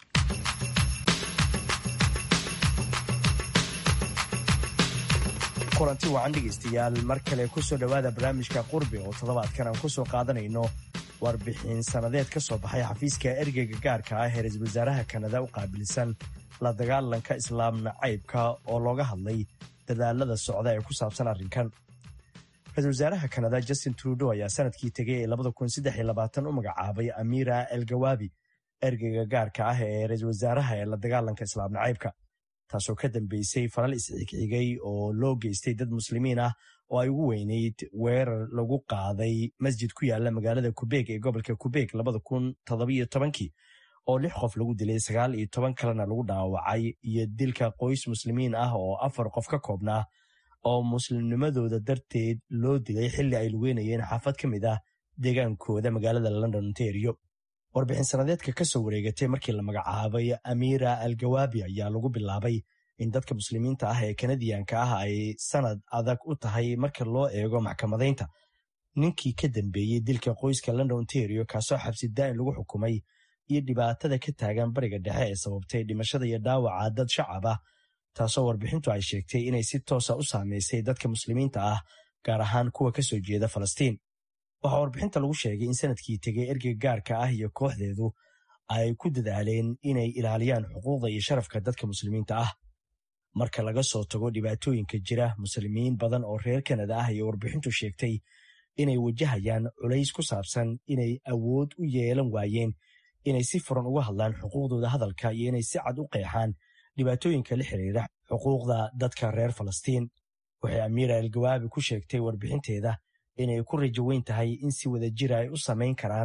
Speaker 8: kulanti wacan dhegaystayaal mar kale kusoo dhowaada barnaamijka qurbe oo toddobaadkan aan kusoo qaadanayno warbixin sannadeed ka soo baxay xafiiska ergeyga gaarka ah ee ra-iisul wasaaraha kanada u qaabilsan la dagaalanka islaam nacaybka oo looga hadlay dadaalada socda ee ku saabsan arrinkan ra-isul wasaaraha kanada justin trudeau ayaa sanadkii tegay ee u magacaabay amira elgawaabi ergeyga gaarka ah ee ra-iisul wasaaraha ee la dagaalanka islaam nacaybka taasoo ka dambeysay falal isxigxigay oo loo geystay dad muslimiin ah oo ay ugu weyneyd weerar lagu qaaday masjid ku yaala magaalada kubeeg ee gobolka kubeeg kii oo lix qof lagu dilay sagaal iyo toban kalena lagu dhaawacay iyo dilka qoys muslimiin ah oo afar qof ka koobnaa oo muslimnimadooda darteed loo dilay xilli ay lugeynayeen xaafad ka mid ah deegaankooda magaalada london ontario warbixin sanadeedka ka soo wareegatay markii la magacaabay amira algawaabi ayaa lagu bilaabay in dadka muslimiinta ah ee kanadiyanka ah ay sanad adag u tahay marka loo eego maxkamadaynta ninkii ka dambeeyey dilka qoyska london ontario kaasoo xabsi daa'in lagu xukumay iyo dhibaatada ka taagan bariga dhexe ee sababtay dhimashada iyo dhaawaca dad shacab ah taasoo warbixintu ay sheegtay inay si toosa u saamaysay dadka muslimiinta ah gaar ahaan kuwa ka soo jeeda falastiin waxaa warbixinta lagu sheegay in sanadkii tegay ergeyga gaarka ah iyo kooxdeedu ay ku dadaaleen inay ilaaliyaan xuquuqda iyo sharafka dadka muslimiinta ah marka laga soo tago dhibaatooyinka jira muslimiin badan oo reer kanada ah iyo warbixintu sheegtay inay wajahayaan culays ku saabsan inay awood u yeelan waayeen inay si furan uga hadlaan xuquuqdooda hadalka iyo inay si cad u qeexaan dhibaatooyinka la xiriira xuquuqda dadka reer falastiin waxay amiira algawaabi ku sheegtay warbixinteeda inay ku rajo weyn tahay in si wada jira ay u samayn karaan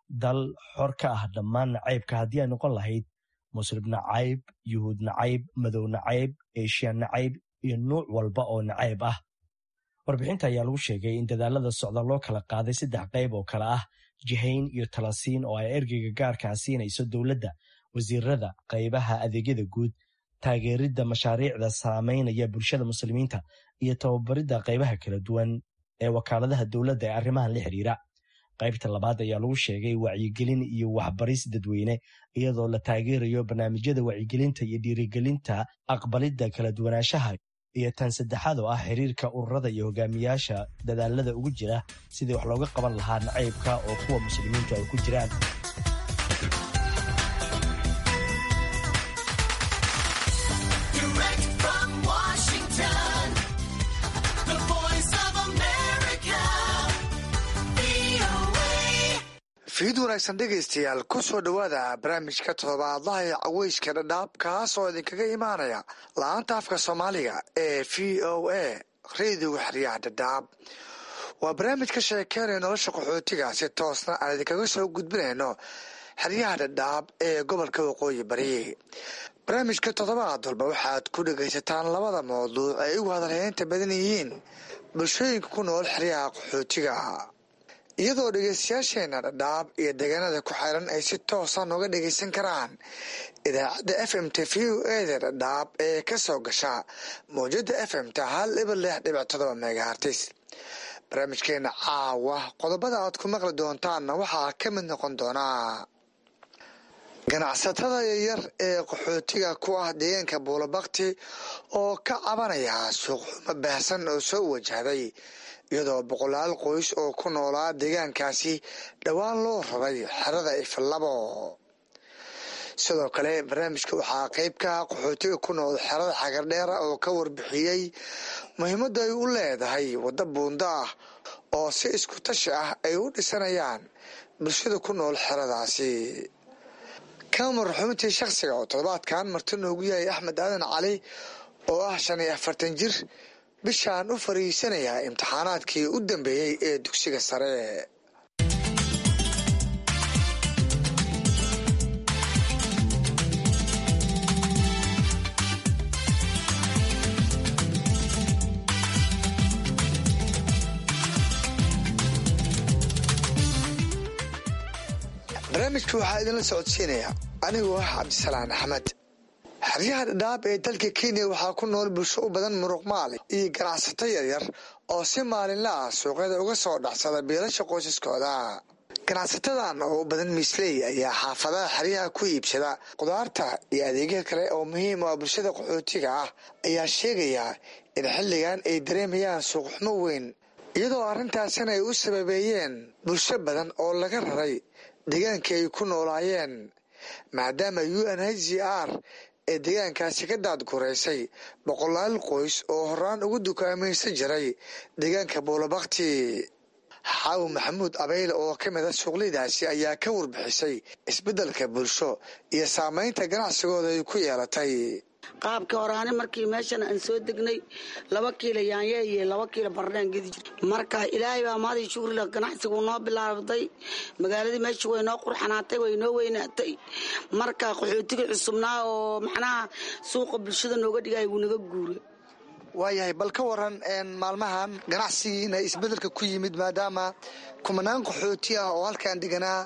Speaker 8: dal xor ka ah dhammaan nacaybka haddii ay noqon lahayd muslim nacayb yuhuud nacayb madow nacayb eshiya nacayb iyo nuuc walba oo nacayb ah warbixinta ayaa lagu sheegay in dadaalada socda loo kala qaaday saddex qayb oo kale ah jihayn iyo talasiin oo ay ergeyga gaarkaa siinayso dowladda wasiirada qaybaha adeegyada guud taageeridda mashaariicda saameynaya bulshada muslimiinta iyo tababaridda qaybaha kala duwan ee wakaaladaha dowladda ee arrimahan la xidhiira qaybta labaad ayaa lagu sheegay wacyigelin iyo waxbaris dadweyne iyadoo la taageerayo barnaamijyada wacyigelinta iyo dhiirigelinta aqbalidda kala duwanaanshaha iyo tan saddexaad oo ah xiriirka ururada iyo hogaamiyaasha dadaalada ugu jira sidii wax looga qaban lahaa nacaybka oo kuwa muslimiintu ay ku jiraan
Speaker 9: fiid wanaagsan dhegaystayaal ku soo dhowaada barnaamijka toddobaadlaha ee caweyska dhadhaab kaas oo idinkaga imaanaya la-aanta afka soomaaliga ee v o a rediga xeryaha dhadhaab waa barnaamij ka sheekeynaya nolosha qaxootiga si toosna aan idinkaga soo gudbinayno xeryaha dhadhaab ee gobolka waqooyi bari barnaamijka toddobaad walba waxaad ku dhegaysataan labada mawduuc ay ugu hadalheynta badan yihiin bulshooyinka ku nool xeryaha qaxootiga iyadoo dhegeystayaasheena dhadhaab iyo deegaanada ku xiran ay si toosa nooga dhegeysan karaan idaacadda f m t v o eda dhadhaab ee ka soo gasha mawjada f m ta hal ibar lix dhibic todoba megahartis barnaamijkeena caawa qodobada aad ku maqli doontaanna waxaa ka mid noqon doonaa ganacsatada yaryar ee qaxootiga ku ah deegaanka buulabakti oo ka cabanaya suuqxumo baahsan oo soo wajahday iyadoo boqolaal qoys oo ku noolaa deegaankaasi dhowaan loo raray xerada iflabo sidoo kale barnaamijka waxaa qeyb ka ah qaxootiga ku nool xerada xagardheera oo ka warbixiyey muhiimadda ay u leedahay waddo buunda ah oo si isku tashi ah ay u dhisanayaan bulshada ku nool xeradaasi kamar xubintii shakhsiga oo toddobaadkan marti noogu yahay axmed aadan cali oo ah shan iyo afartan jir bishaan u fariisanayaa imtixaanaadkii u dambeeyey ee dugsiga sare barnaamijka waxaa idinla socodsiinaya anigoo ah cabdisalaan axmed xeryaha dhadhaab ee dalka kenya waxaa ku nool bulsho u badan muruqmaali iyo ganacsato yaryar oo si maalinla ah suuqyada uga soo dhacsada biilasha qoysaskooda ganacsatadan oo u badan miisley ayaa xaafadaha xeryaha ku iibsada qudaarta iyo adeegya kale oo muhiim u ah bulshada qaxootiga ah ayaa sheegaya in xilligan ay dareemayaan suuqxumo weyn iyadoo arrintaasina ay u sababeeyeen bulsho badan oo laga raray deegaankii ay ku noolaayeen maadaama u n h c r ee deegaankaasi ka daadgureysay boqolaal qoys oo horaan ugu dukaamaysan jiray deegaanka buulabakti xaawi maxamuud abeyle oo ka mid a suuqliydaasi ayaa ka warbixisay isbeddelka bulsho iyo saameynta ganacsigooda ay ku yeelatay
Speaker 10: qaabkii horaane markii meeshan aan soo degnay laba kiilo yaanye iyo laba kiilo bardhaan gedi jir marka ilaahay baa maadii shugrila ganacsigu noo bilaabday magaaladii meesha way noo qurxanaatay way noo weynaatay marka qaxootigii cusubnaa oo macnaha suuqa bulshada nooga dhigaya wuu naga guuray
Speaker 9: waayahay bal ka waran maalmahan ganacsigiina isbedelka ku yimid maadaama kumanaan qaxooti ah oo halkaan deganaa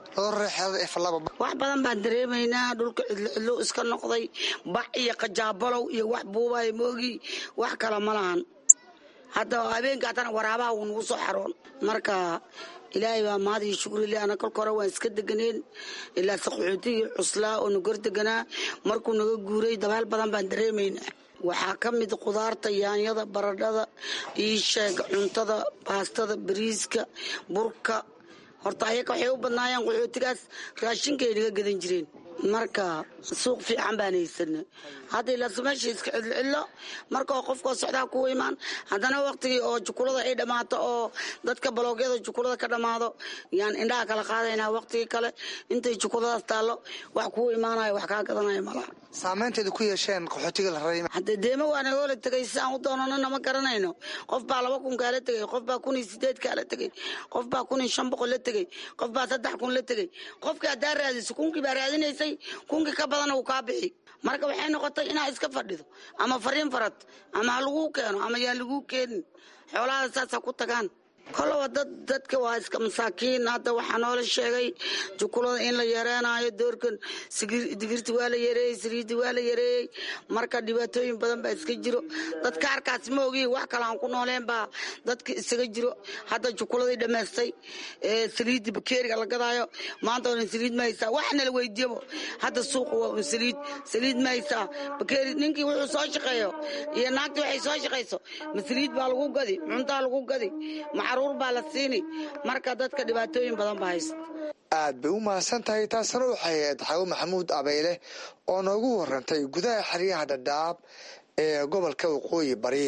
Speaker 10: wax badan baan dareemaynaa dhulka cidlo iska noqday bac iyo qajaabalow iyo wax buubay moogi wax kale ma lahan hadda habeenka haddana waraabaha wuu nagu soo xaroon marka ilaahay baa maadii shukrile ana kolka hore waan iska deganeen ilaa saqaxootigii cuslaa oo nagor deganaa markuu naga guuray dabaal badan baan dareemaynaa waxaa ka mid khudaarta yaanyada baradhada iisheeg cuntada baastada bariiska burka horta ayaga waxay u badnaayeen qaxootigaas raashinkaay naga gadan jireen marka suuq fiican baan haysana hadda ilaas meesha iska cidlocillo marka oo qofkoo socdaa kuwa imaan haddana waktigii oo jukulada ay dhammaato oo dadka baloogyada jukulada ka dhammaado yaan indhaha kala qaadaynaa waktigii kale intay jukuladaas taallo wax kuwa imaanayo wax kaa gadanaya malaha
Speaker 9: saameynteeda ku yeesheen qaxootiga la raray
Speaker 10: hadde deema waana hoola tegay sidaan u doonanana ma garanayno qof baa laba kun kaala tegey qof baa kun iyo sideed kaala tegey qof baa kun iyo shan boqol la tegey qof baa saddex kun la tegey qofkii haddaa raadiso kunkii baa raadinaysay kunkii ka badana uu kaa bixi marka waxay noqotay inaa iska fadhido ama fariin farad ama ha laguu keeno ama yaan laguu keenin xoolahaada saasa ku tagaan koloba dad dadka waa iska masaakiin hadda waxaa noola sheegay jukulada in la yareenaayo doorkan digirti waa la yareeyey saliiddi waa la yareeyey marka dhibaatooyin badan baa iska jiro dadka arkaas ma ogi wax kale aan ku nooleen baa dadka isaga jiro hadda jukuladii dhammaystay saliiddi bakeeriga la gadaayo maanta onan saliid ma haysaa waxna la weydiiyabo hadda suuqa waa un saliid saliid ma haysaa bakeeri ninkii wuxuu soo shaqeeyo iyo naagtii waxay soo shaqayso ma saliid baa lagu gadi cuntaa lagu gadi macruur baa la siini marka dadka dhibaatooyin badan ba haysta
Speaker 9: aad bay u mahadsan tahay taasna waxay ahayd xawo maxamuud abeyle oo noogu warantay gudaha xeryaha dhadhaab ee gobolka waqooyi bari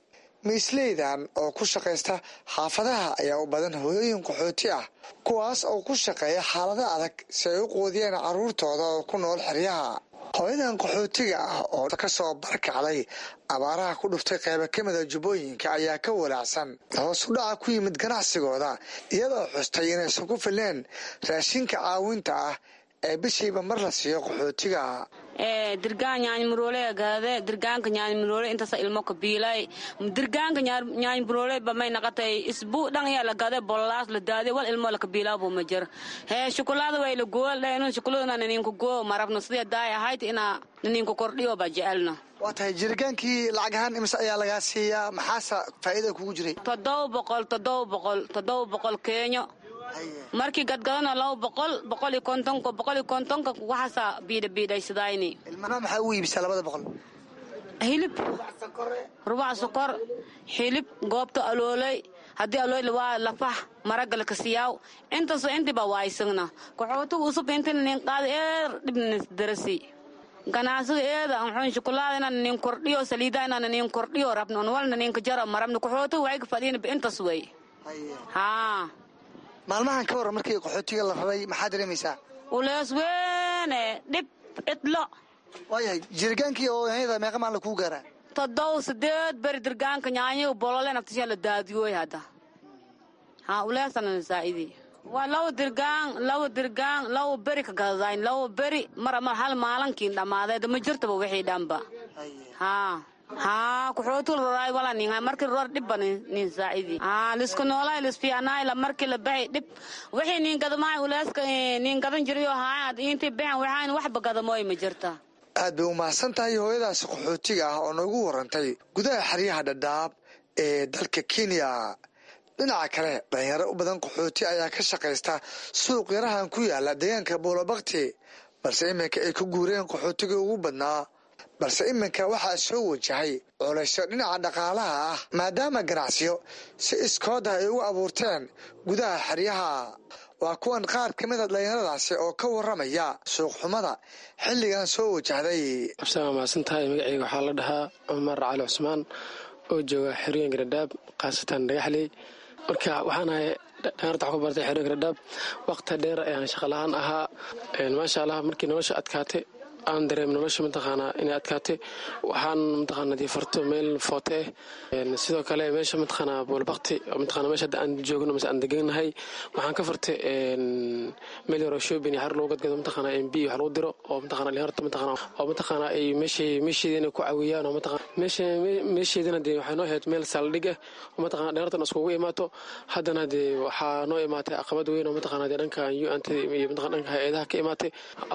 Speaker 9: miisleydan oo ku shaqaysta xaafadaha ayaa u badan hooyooyin qaxooti ah kuwaas oo ku shaqeeya xaalado adag si ay u quudiyeen carruurtooda oo ku nool xeryaha hooyadan qaxootiga ah oo ka soo barkacday abaaraha ku dhuftay qayba ka mida jubbooyinka ayaa ka walaacsan hoos u dhaca ku yimid ganacsigooda iyadoo xustay inaysan ku filneen raashinka caawinta ah ee bishiiba mar la siiyo qaxootiga
Speaker 11: dirgaan nyaanymuroole gaade dirgaanka nyaanymuroole intasa ilmo kabiilay dirgaanka nyaanymuroole bamay naqatay isbuu dhan yaa la gade bollaas la daade wal ilmo la kabiilaa buu ma jir hee shukulaada way la gool dhaynu shukuladana naniinku goo marabno sidii daay ahayd inaa naniinku kordhiyo ba jecelna
Speaker 9: waa tahay jirigaankii lacag ahaan imise ayaa lagaa siiyaa maxaase faa'iida kugu jiray
Speaker 11: toddoba boqol toddoba boqol toddoba boqol keenyo markii gadgadana laba boqol boqol iyo kontonka boqol iyo kontonka waxaasa biidha biidhaysadayni
Speaker 9: ilmana maxaa u iibisaa labada boqol
Speaker 11: hilib rubac sokor hilib goobta aloolay haddii alool waa lafax maragala kasiyaaw intaasoo intiba waaysagna kaxootuga usub intina nin qaada eer dhibna darasi ganacsiga eeda anxuun shukulaada inaan nin kordhiyo saliida inaan nin kordhiyo rabno on walna ninka jaro marabno kaxootuga waxay ka fadhiina intas wey haa
Speaker 9: maalmahan ka waran markii qaxootiga la raray maxaa dareemaysaa
Speaker 11: ulees weene dhib cidlo
Speaker 9: waayahay jirigaankii oo yanyada meeqa maalin kuu gaaraa
Speaker 11: toddoba sideed beri dirgaanka nyaanyo bolole naftisha la daadiyooy hadda ha uleesana saa'idi waa laba dirgaan laba dirgaan laba beri ka gadadayn laba beri mara mar hal maalinkiin dhammaadeed ma jirtaba wixii dhanba haa haa kuxootul roraay wala ninga marki ror dhibba nin saacidi haa lisku noolay lisfiyanay la marki la baxay dhib wixii nin gadamaay uleeska nin gadan jiriyo haa intii baxan waxaan waxba gadamooy ma jirta
Speaker 9: aad bay u mahadsan tahay hooyadaasi qaxootiga ah oo noogu warantay gudaha xeryaha dhadhaab ee dalka kenya dhinaca kale dhalinyaro u badan qaxooti ayaa ka shaqaysta suuq yarahan ku yaala deegaanka buulabakti balse iminka ay ku guureen qaxootigii ugu badnaa balse iminka waxaa soo wajahay culaysyo dhinaca dhaqaalaha ah maadaama ganacsiyo si iskooda ay ugu abuurteen gudaha xeryaha waa kuwan qaar ka mid a dhalinyaradaasi oo ka waramaya suuqxumada xilligan soo wajahday
Speaker 12: absaa mahadsan tahay magaceyga waxaa la dhahaa cumar cali cusmaan oo jooga xerooyinka dhadhaab khaasatan dhagaxley marka waxaan ahay dhalinyarta wax ku bartay xerooyinka dhadhaab waqti dheer ayaan shaqala-aan ahaa maasha allah markii nolosha adkaatay aan dareem nolosha mataqaanaa inay adkaatay waxaan mataqaana dee farto meel foote ah sidoo kale meesha mataqaanaa boolbakti mataqaana meesha hadda aan joogno mase aan deganahay waxaan ka fartay meel yaroo shoobin iyo xar lagu gadgado mataqaana mb wax lagu diro oo mataqaana dhalinyarta mataqaana oo mataqaana ay meeshay meesheedina ku caawiyaan oo mataqaana meesha meesheedina dee waxay noo ahayd meel saldhig ah oo mataqaana dhalinyartan iskugu imaato haddana dee waxaa noo imaatay caqabad weyn oo mataqaana dee dhanka un iyo mataqana dhanka hay-adaha ka imaatay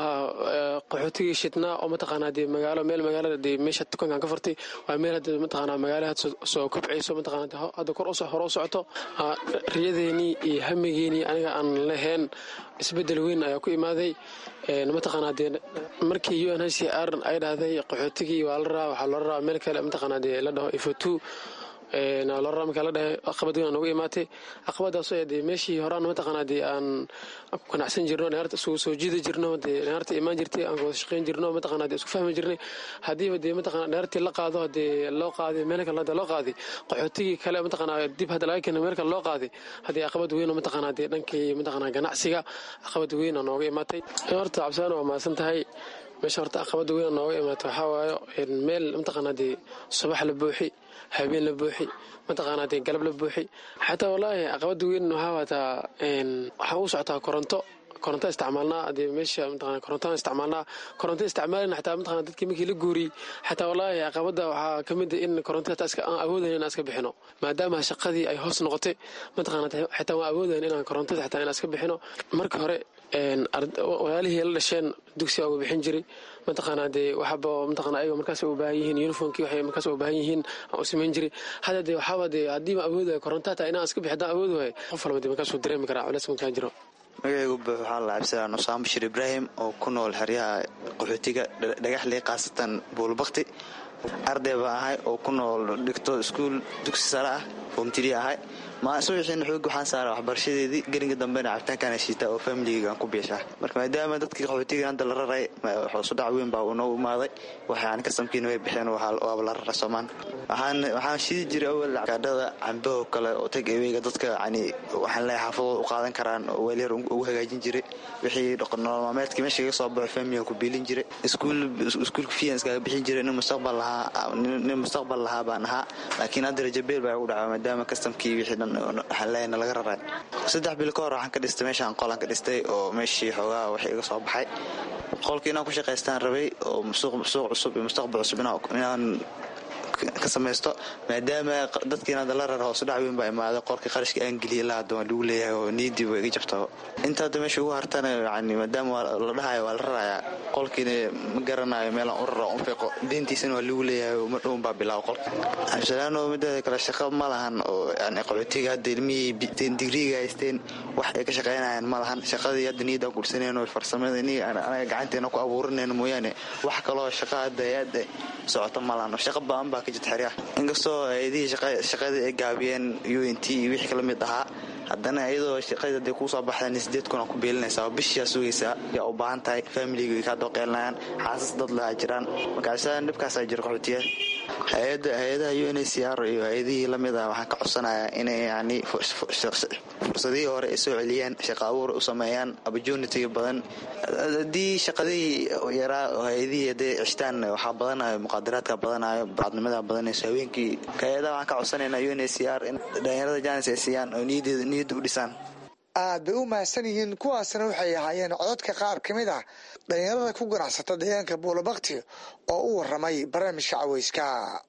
Speaker 12: qaxootigii shidnaa oo mataqaanaa dee magaalo meel magaalada dee meesha tukankan ka fartay waa meel hadda mataqaanaa magaala had soo kobcayso mataqaana hadda kor usoo hore u socoto riyadeenii iyo hamigeenii aniga aan lahayn isbedel weyn ayaa ku imaaday mataqaanaa dee markii u n h c r ay dhahday qaxootigii waa la raa waxaa loo raa meel kale mataqaanaa dee la dhaho ifotu lora markaa la dhahay caqabad weyn aan uga imaatay caqabadaasoo dee meeshii horaan mataqaanaa dee aan ku ganacsan jirno dhalinyarta isugu soo jiidi jirno dee dhalinyarta imaan jirtay aan wada shaqayn jirno mataqaanaa dee isku fahmi jirnay haddiiba dee mataqaanaa dhalinyartii la qaado dee loo qaaday meel kale hadda loo qaaday qaxootigii kale mataqaanaa dib hadda laga keenay meel kale loo qaaday haddii caqabad weyn oo mataqaanaa dee dhankii mataqaanaa ganacsiga caqabad weyn aan nooga imaatay horta cabsaan waa mahadsan tahay meesha horta aqabada weyn nooga imaata waxaa waayo meel mataqaanaa dee subax la buuxi habeen la buuxi mataqaanaa dee galab la buuxi xataa wallaahi aqabada weyn waxaa waataa waxaa u socotaa koronto koronto isticmaalnaa dee meesha mataqana korontaan isticmaalnaa koronto isticmaalina xataa mataqana dadkii markii la guuriyey xataa wallaahi caqabada waxaa ka mid ah in koronto xataa iska aan awoodayn inaan iska bixino maadaama shaqadii ay hoos noqotay mataqana xataa waan awoodayn inaan korontada xataa inaan iska bixino marka hore walaalihii la dhasheen dugsiga uga bixin jiray mataqaanaa dee waxaba mataqana ayaga markaas u baahan yihiin uniformkii waxay markaas u baahan yihiin aan u samayn jiray hadda dee waxaaba dee haddii ma awoodayo koronto hataa inaan iska bixi haddaan awoodi waayo qof walba dee markaasuu dareemi karaa culeys markaa jiro
Speaker 13: magacaygu buux waxaa la cabsadaa nusaan bashir ibraahim oo ku nool xeryaha qaxootiga dhagaxley khaasatan buulbakti arday baa ahay oo ku nool dhigto iskuul dugsi sare ah foomtiri ahay subaxiina xoog waxaan saara waxbarashadeedii gelinka dambena cabitaankaana shiita oo familigeygaan ku biishaa marka maadaama dadkii qaxootiga hadda la raray hoosudhac weyn baa uu noo imaaday waxaan kasamkiina way bixeen waaba la rara soomaan waxaan shidi jiray awal gaadhada cambaho kale oo tag eweyga dadka yani waxaan leeyahay xaafadooda u qaadan karaan oo weelyar ugu hagaajin jiray wixii nololmaameedkii meesha iga soo baxo familigan ku biilin jiray iskuulka fiyan iskaga bixin jiray nin mustaqbal lahaa nin mustaqbal lahaa baan ahaa laakiin hadda rajabeel baa igu dhaca maadaama kastamkii wixii dhan waxaan leeyana laga raray saddex bil ka hor waxaan ka dhistay meeshaan qolaan ka dhistay oo meeshii xoogaa wax iga soo baxay qolkii inaan ku shaqaystaan rabay oo suuq cusub iyo mustaqbal cusub inaan ka samaysto maadaama dadkiina hadda la rara hoosudhac weyn baa imaaday qorkii qarashka aan geliyay la hadda waan lagu leeyahay oo niidii waa iga jabtaa inta hadda meesha ugu hartana yani maadaama la dhahayo waa la rarayaa qolkiina ma garanayo meelaan u raro unfiqo deentiisana waa lagu leeyahay oo madhown baa bilaabo qolka absalaano mideeda kale shaqo ma lahan oo yani qaxootiga hadda ilmihii digriiga haysteen wax ay ka shaqaynayaan ma lahan shaqadii hadda niyadaan gursanayno farsamada anaga gacanteena ku abuurinayno mooyaane wax kaloo shaqa hadda hadda socota ma lahan shaqa baan baa ka jirta xeryaha inkastoo ayadihii shaqadii ay gaabiyeen u n t iyo wixii kala mid ahaa haddana iyadoo shaqadii hadday kuu soo baxdaan sideed kun aa ku beelinaysaa oo bishiyaa sugaysaa yaa u baahan tahay familiga kaa dooqeelinayaan xaasas dad lahaa jiraan markaasa dhibkaasaa jira qaxootiya hay-adaha u n c r iyo hay-adihii lamid ah waxaan ka codsanayaa inay yani fursadihii hore ay soo celiyaan shaqa abuur u sameeyaan opportunity badan haddii shaqadihii yaraa hay-adihii hadday cishtaan waxaa badanayo muqaadaraadka badanayo bacadnimada badanayso haweenkii hay-adaha waxaan ka codsanaynaa u n c r in dhalinyarada jaanis ay siiyaan oo niyadda u dhisaan
Speaker 9: aad bay u mahadsan yihiin kuwaasna waxay ahaayeen codadka qaar ka mid ah dhalinyarada ku ganacsata deegaanka buulabakti oo u waramay barnaamijka caweyska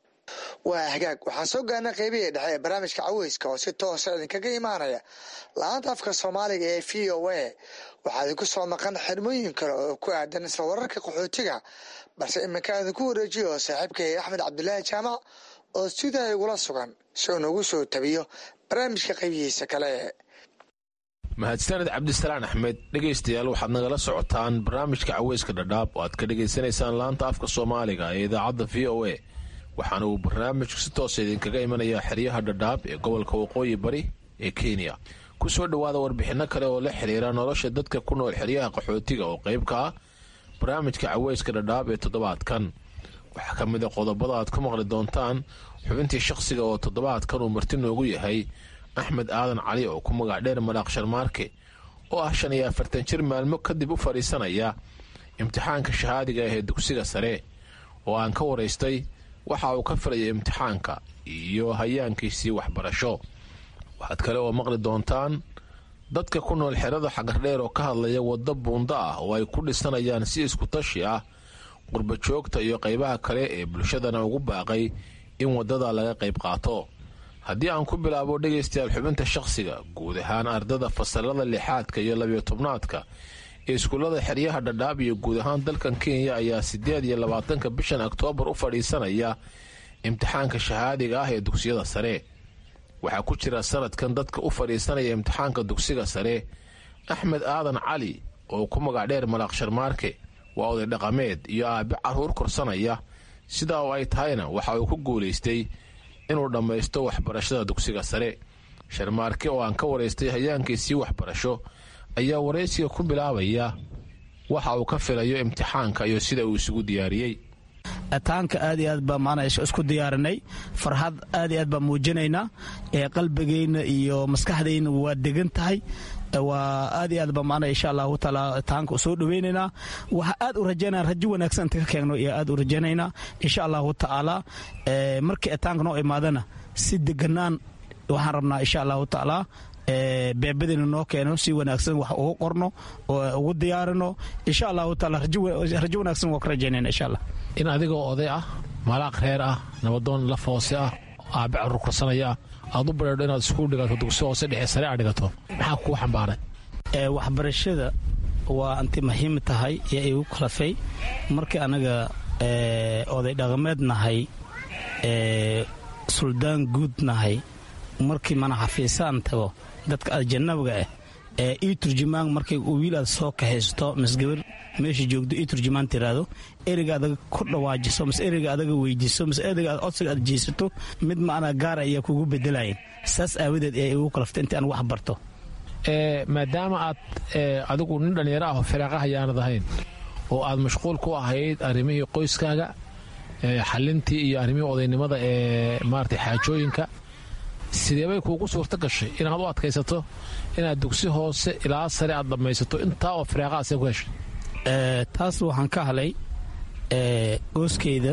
Speaker 9: waa hagaag waxaan soo gaarnay qeybihii dhexe ee barnaamijka caweyska oo si toosa idinkaga imaanaya la-aanta afka soomaaliga ee v o a waxaa idinku soo maqan xirmooyin kale oo ku aadan isla wararka qaxootiga balse iminka idinku wareejiyo saaxiibkay axmed cabdulaahi jaamac oo sidaa igula sugan si uu nagu soo tabiyo barnaamijka qeybihiisa kale
Speaker 14: mahadsaned cabdisalaan axmed dhegaystayaal waxaad nagala socotaan barnaamijka caweyska dhadhaab oo aad ka dhegaysanaysaan laanta afka soomaaliga ee idaacadda v o a waxaana uu barnaamijku si toosa idinkaga imanayaa xeryaha dhadhaab ee gobolka waqooyi bari ee kenya ku soo dhowaada warbixinno kale oo la xiriira nolosha dadka ku nool xeryaha qaxootiga oo qayb ka ah barnaamijka caweyska dhadhaab ee toddobaadkan waxaa ka mid a qodobada aad ku maqli doontaan xubintii shaqsiga oo toddobaadkan uu marti noogu yahay axmed aadan cali oo ku magac dheer madaaq sharmaarke oo ah shan iyo afartan jir maalmo kadib u fadhiisanaya imtixaanka shahaadiga ah ee dugsiga sare oo aan ka waraystay waxa uu ka filaya imtixaanka iyo hayaankiisii waxbarasho waxaad kale oo maqli doontaan dadka ku nool xerada xagardheer oo ka hadlaya waddo buunda ah oo ay ku dhisanayaan si isku tashi ah qurbajoogta iyo qaybaha kale ee bulshadana ugu baaqay in waddada laga qayb qaato haddii aan ku bilaabo dhegaystayaal xubinta shaqsiga guud ahaan ardada fasalada lixaadka iyo labiyo tobnaadka ee iskuullada xeryaha dhadhaab iyo guud ahaan dalkan kenya ayaa siddeed iyo labaatanka bishan oktoobar u fadhiisanaya imtixaanka shahaadiga ah ee dugsiyada sare waxaa ku jira sanadkan dadka u fadhiisanaya imtixaanka dugsiga sare axmed aadan cali oo ku magac dheer malaaq sharmaarke waa oday dhaqameed iyo aabe carruur korsanaya sidaa oo ay tahayna waxa uu ku guulaystay inuu dhammaysto waxbarashada dugsiga sare sharmaarke oo aan ka waraystay hayaankiisii waxbarasho ayaa waraysiga ku bilaabaya waxa uu ka filayo imtixaanka iyo sida uu isugu diyaariyey
Speaker 15: taanka aad iyo aad baa maanaa isku diyaarinay farxad aad iyo aad baa muujinaynaa qalbigayna iyo maskaxdayna waa degan tahay waa aad iyo aad ba maana insha allahu taala taanka soo dhaweynaynaa waxa aad u rajaynaa rajo wanaagsan inta ka keegno iyo aad u rajaynaynaa insha allahu tacaala markii taanka noo imaadana si deganaan waxaan rabnaa insha allahu tacaala beebadina noo keeno si wanaagsan wax ugu qorno oo ugu diyaarino insha allahu taala rajo wanaagsan waa ka rajaynayna insha allah
Speaker 14: in adigoo oday ah malaaq reer ah nabadoon laf hoose ah aabe carruur korsanaya ah aad u bareedho inaad iskuul dhigato dugsi hoose dhexe sare a dhigato maxaa kuu xambaaray
Speaker 15: waxbarashada waa anti muhiim tahay ee igu kalafay markii anaga oday dhaqameed nahay suldaan guud nahay markii mana xafiisaan tago dadka ajanabiga ah ee ii turjumaan markay wiil aad soo kaxaysto misgabar meesha joogto ii turjumaan tiraahdo ereyga adaga ku dhawaajiso mise ereyga adaga weydiiso mise ereyga aad codsiga aad jeesato mid macnaa gaara ayaa kugu bedelayan saas aawadeed ee igu kalaftay intii aan wax barto
Speaker 14: maadaama aad adigu nin dhallinyaro ah oo firaaqaha yaanad ahayn oo aad mashquul ku ahayd arrimihii qoyskaaga xalintii iyo arrimihii odaynimada ee maarata xaajooyinka sideebay kuugu suurto gashay inaad u adkaysato inaad dugsi hoose ilaa sare aad dhammaysato intaa oo firaaqahaasee ku heshay
Speaker 15: taas waxaan ka halay gooskeyda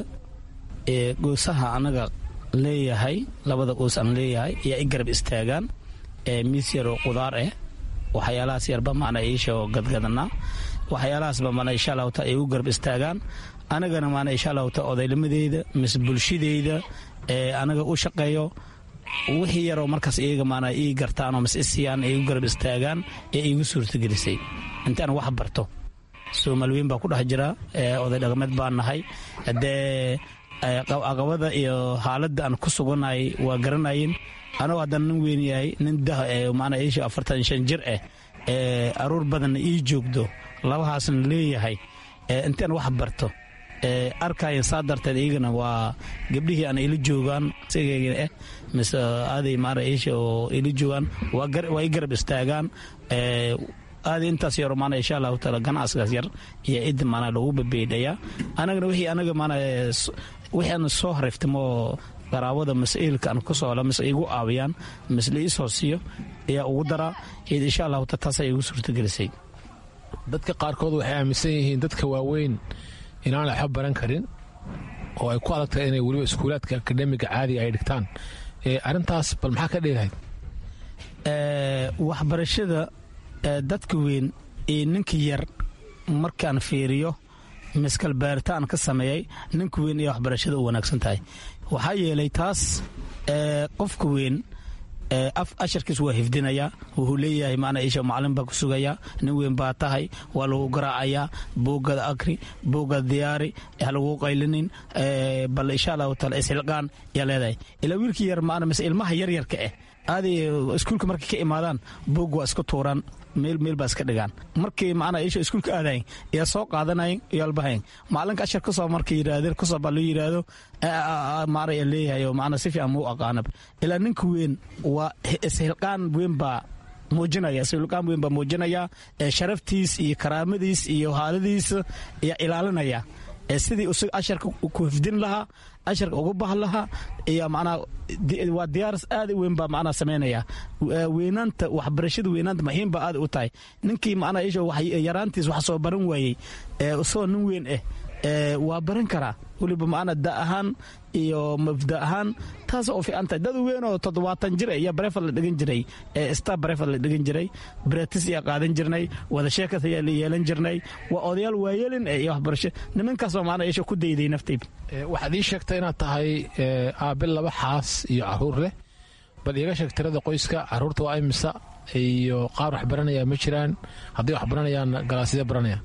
Speaker 15: ee goosaha anaga leeyahay labada goos aan leeyahay ayaa i garab istaagaan miis yar oo qudaar ah waxyaalahaas yarba maana iisha oo gadgadanaa waxyaalahaasba maana insha allahu taala igu garab istaagaan anagana maana insha allahu taala odaynimadeyda mise bulshadeyda ee anaga u shaqeeyo wixii yaroo markaas iyaga maana ii gartaanoo mise isiyaan igu garab istaagaan ee iigu suurtagelisay intaan wax barto soomaali weyn baa ku dhex jira oday dhaqameed baan nahay haddee caqabada iyo xaaladda aan ku sugannahay waa garanayin anoo haddana nin weyn yahay nin dah maana iisha afartan shan jir ah ee aruur badanna ii joogdo labahaasna leeyahay intaan wax barto arkayan saa darteed iyagana waa gabdhihii aan ila joogaan sigayga ah mise aaday maana iisha oo ila joogaan waa i garab istaagaan aadi intaas yaro maana insha allahu taala ganacsigaas yar iyo cidda maana lagu babeydhayaa anagana wixii anaga maana wixii aan soo hariftamo qaraabada mas-iilka aan ku soola mise igu aawiyaan mise liisoo siiyo ayaa ugu daraa id insha allahu taala taasa igu suurtagelisay
Speaker 14: dadka qaarkood waxay aaminsan yihiin dadka waaweyn inaan waxba baran karin oo ay ku adag tahay inay weliba iskuulaadka akademiga caadiga ay dhigtaan arrintaas bal maxaa ka dheelahayd
Speaker 15: waxbarashada dadka weyn iyo ninka yar markaan fiiriyo miskal baaritaan ka sameeyey ninka weyn iyo waxbarashada u wanaagsan tahay waxaa yeelay taas qofka weyn asharkiis waa hifdinayaa wuxuu leeyahay maana isha macalin baa ku sugayaa nin weyn baa tahay waa lagu garaacayaa buugada akri buugada diyaari ha lagu qaylinin bal insha allahu taala ishilqaan yaa leedahay ilaa wiilkii yar maana mise ilmaha yaryarka ah aaday iskuulka markay ka imaadaan buug waa iska tuuraan meel meel baa iska dhigaan markii macnaa isha iskuulka aadayn yaa soo qaadanayn iyo albahayn macalinka ashar kusoo markay yidhaahdeen kusoo baa loo yidhaahdo maara yaa leeyahay oo macnaa si fiican muu aqaanab ilaa ninka weyn waa ishilqaan weyn baa muujinaya ishilqaan weyn baa muujinaya sharaftiis iyo karaamadiis iyo haaladiisa ayaa ilaalinaya sidii isaga asharka ku hifdin lahaa asharka ugu bahan lahaa iyo macnaa waa diyaaras aad u weyn baa macnaa samaynaya weynaanta waxbarashada weynaanta muhiim baa aad u tahay ninkii macnaa isha yaraantiis wax soo baran waayey isagoo nin weyn ah waa baran karaa weliba macnaa da ahaan iyo mabda ahaan taas oo fiican tahay dad weyn oo toddobaatan jir iyo barefad la dhigan jiray star barefad la dhigan jiray bretis ayaa qaadan jirnay wada sheekas ayaa la yeelan jirnay waa odayaal waayeelin iyo waxbarasho nimankaasoo macnaa isha ku dayday naftayda
Speaker 14: waxaad ii sheegtay inaad tahay aabe laba xaas iyo caruur leh bal iiga sheeg tirada qoyska caruurta waa imisa iyo qaar wax baranaya ma jiraan haddii wax baranayaan galaaside baranayaan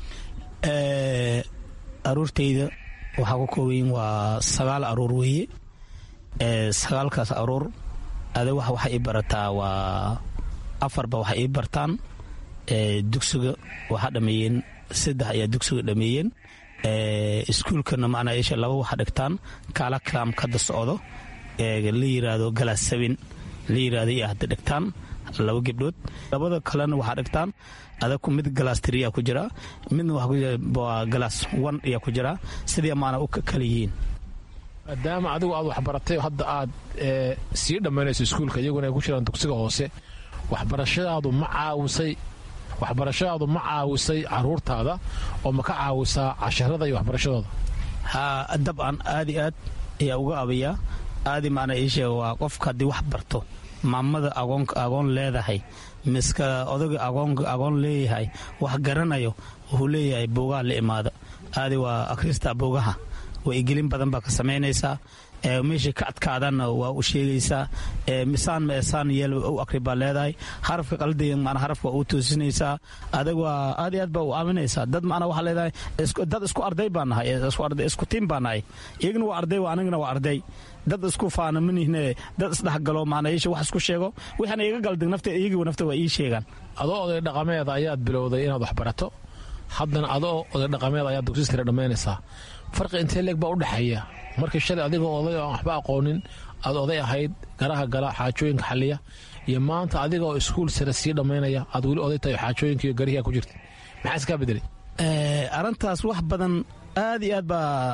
Speaker 15: aruurtayda waxaa ku koobayin waa sagaal aruur weeye sagaalkaas aruur ada wax waxay ii barataa waa afarba waxay ii bartaan dugsiga waxaa dhameeyeen saddex ayaa dugsiga dhameeyeen iskuulkana macnaa isha laba waxa dhigtaan kaala kalaam kada socdo la yiraahdo galaas sabin la yiraahdo iyo hadda dhigtaan laba gebdhood labada kalena waxaa dhigtaan adaku mid galaas tiriya ku jira midna waa galaas wan ayaa ku jira sidii maana u kala yihiin
Speaker 14: maadaama adigu aad waxbaratay hadda aad sii dhammaynayso iskuulka iyaguna ay ku jiraan dugsiga hoose waxbarashadaadu ma caawisay waxbarashadaadu ma caawisay caruurtaada oo ma ka caawisaa casharada iyo waxbarashadooda
Speaker 15: ha dabcan aad i aad ayaa uga abayaa aadi maana ii sheega waa qofka haddii wax barto maamada agoon leedahay miska odaga agoon leeyahay wax garanayo wuxuu leeyahay boogaha la imaada aadi waa akhrista boogaha waigelin badan baa ka samaynaysaa meeshay ka adkaadana waa u sheegaysaa misaan meesaan yeel u akri baa leedahay harafka qaldiga mana harafka waa u toosinaysaa adag waa aad iyo aad baa u aaminaysaa dad macnaa waxaa leedahay dad isku arday baa nahay isku tiim baa nahay iyagana waa arday anigana waa arday dad isku faana manihne dad isdhexgalo macnaa iisha wax isku sheego waxaana iga galdig nafta iyagiiba nafta waa ii sheegaan
Speaker 14: adoo oday dhaqameeda ayaad bilowday inaad wax barato haddana adoo oday dhaqameed ayaad dugsi sare dhammaynaysaa farqi intee leeg baa u dhexeeya markii shalay adigoo oday oo waxba aqoonin aad oday ahayd garaha gala xaajooyinka xaliya iyo maanta adigaoo iskuul sare sii dhammaynaya aad weli oday tahay xaajooyinka iyo garihiaa ku jirta maxaa iskaa bedelay
Speaker 15: arrintaas wax badan aad iyo aad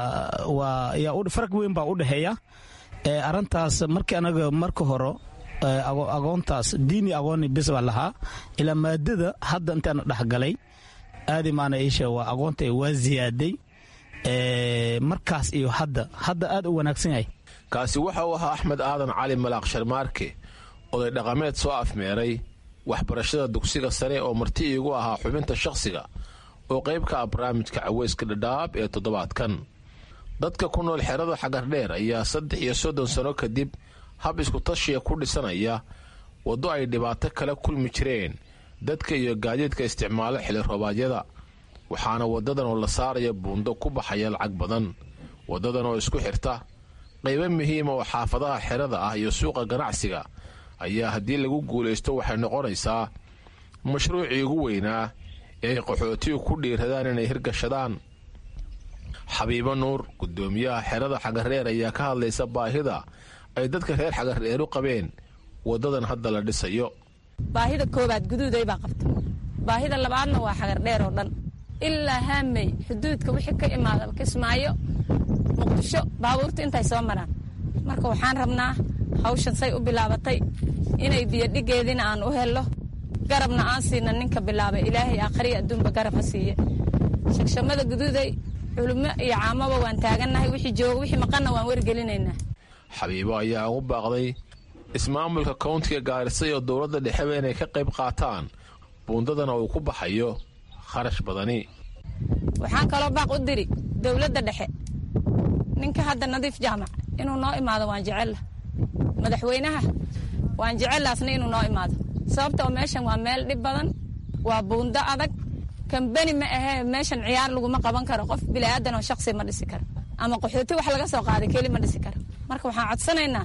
Speaker 15: baa farq weyn baa u dhexeeya arrintaas markii anaga marka hore agoontaas diini agooni bis baa lahaa ilaa maadada hadda intaan dhexgalay aadi maana iisha waa agoonta waa ziyaaday markaas iyo hadda hadda aad u wanaagsan yahay
Speaker 14: kaasi waxa uu ahaa axmed aadan cali malaaq sharmaarke oday dhaqameed soo afmeeray waxbarashada dugsiga sare oo marti iigu ahaa xubinta shakhsiga oo qayb ka ah barnaamijka caweyska dhadhaab ee toddobaadkan dadka ku nool xerada xagardheer ayaa saddex iyo soddon sano kadib hab iskutashiya ku dhisanaya waddo ay dhibaato kala kulmi jireen dadka iyo gaadiidka isticmaalo xili roobaadyada waxaana waddadan oo la saaraya buundo ku baxaya lacag badan waddadan oo isku xirta qaybo muhiima oo xaafadaha xerada ah iyo suuqa ganacsiga ayaa haddii lagu guulaysto waxay noqonaysaa mashruucii ugu weynaa ee ay qaxootigu ku dhiiradaan inay hirgashadaan xabiibo nuur guddoomiyaha xerada xagareer ayaa ka hadlaysa baahida ay dadka reer xagareer u qabeen waddadan hadda la dhisayo
Speaker 16: baahida koowaad guduuday baa qabta baahida labaadna waa xagardheer oo dhan ilaa haamey xuduudka wixii ka imaada kismaayo muqdisho baabuurta intay soo maraan marka waxaan rabnaa hawshan say u bilaabatay inay biyodhigeediina aan u hello garabna aan siina ninka bilaabay ilaahay aakhriya adduunba garab ha siiye shagshamada guduuday culummo iyo caamaba waan taagannahay wixii jooga wixii maqanna waan wargelinaynaa
Speaker 14: xabiibo ayaa ugu baaqday ismaamulka kowntiga gaarisa iyo dowladda dhexeba inay ka qayb qaataan buundadana uu ku baxayo kharash badani
Speaker 16: waxaan kaloo baaq u diri dowladda dhexe ninka hadda nadiif jaamac inuu noo imaado waan jecella madaxweynaha waan jecellaasna inuu noo imaado sababta oo meeshan waa meel dhib badan waa buundo adag kambeni ma ahee meeshan ciyaar laguma qaban karo qof bilaadan oo shaksi ma dhisi karo ama qaxooti wax laga soo qaaday keli ma dhisi karo marka waxaan codsanaynaa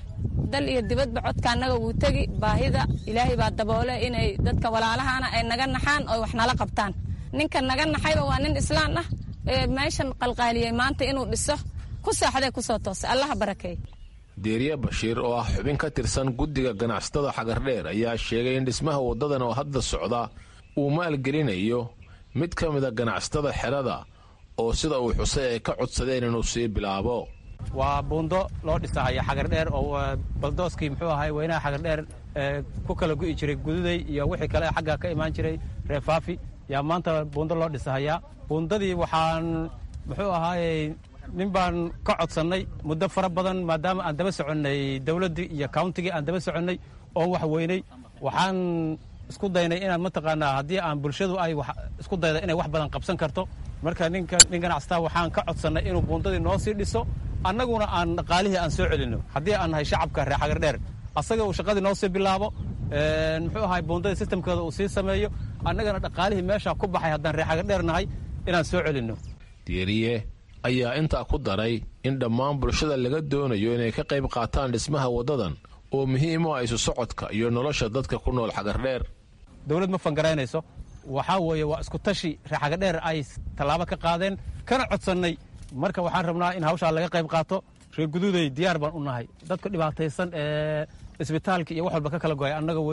Speaker 16: dal iyo dibadba codka annaga wuu tegi baahida ilaahay baa daboole inay dadka walaalahaana ay naga naxaan oo wax nala qabtaan ninka naga naxayba waa nin islaan ah ee meeshan qalqaaliyey maanta inuu dhiso ku saaxdee kusoo toosay allaha barakeey
Speaker 14: deeriye bashiir oo ah xubin ka tirsan guddiga ganacsatada xagardheer ayaa sheegay in dhismaha waddadan oo hadda socda uu maalgelinayo mid ka mida ganacsatada xerada oo sida uu xusay ay ka codsadeen inuu sii bilaabo
Speaker 17: waa buundo loo dhisahaya xagardheer oo baldooskii muxuu ahay weynaha xagardheer ku kala gu'i jiray gududay iyo wixii kale xagga ka imaan jiray reefaafi yaa maanta buundo loo dhisahayaa buundadii waxaan muxuu ahaayey nin baan ka codsannay muddo fara badan maadaama aan daba soconnay dowladdii iyo countigii aan daba soconnay oon wax weynay waxaan isku daynay inaan mataqaanaa haddii aan bulshadu ay isku dayda inay wax badan qabsan karto marka ninka nin ganacsataa waxaan ka codsannay inuu buundadii noo sii dhiso annaguna aan dhaqaalihii aan soo celinno haddii aan nahay shacabka reer xagardheer asaga uu shaqadii noo sii bilaabo muxuu ahay buundadii sistamkeeda uu sii sameeyo annagana dhaqaalihii meeshaa ku baxay haddaan reer xagardheer nahay inaan soo celinno
Speaker 14: dieriye ayaa intaa ku daray in dhammaan bulshada laga doonayo inay ka qayb qaataan dhismaha waddadan oo muhiim u ah isu socodka iyo nolosha dadka ku nool xagardheer
Speaker 17: dowlad ma fangaraynayso waxaa weeye waa isku tashi reer xagardheer ay tallaabo ka qaadeen kana codsannay marka waxaan rabnaa in hawshaa laga qayb qaato reer guduuday diyaar baan u nahay dadka dhibaataysan ee isbitaalka iyo wax walba ka kala go'ay annaga weeye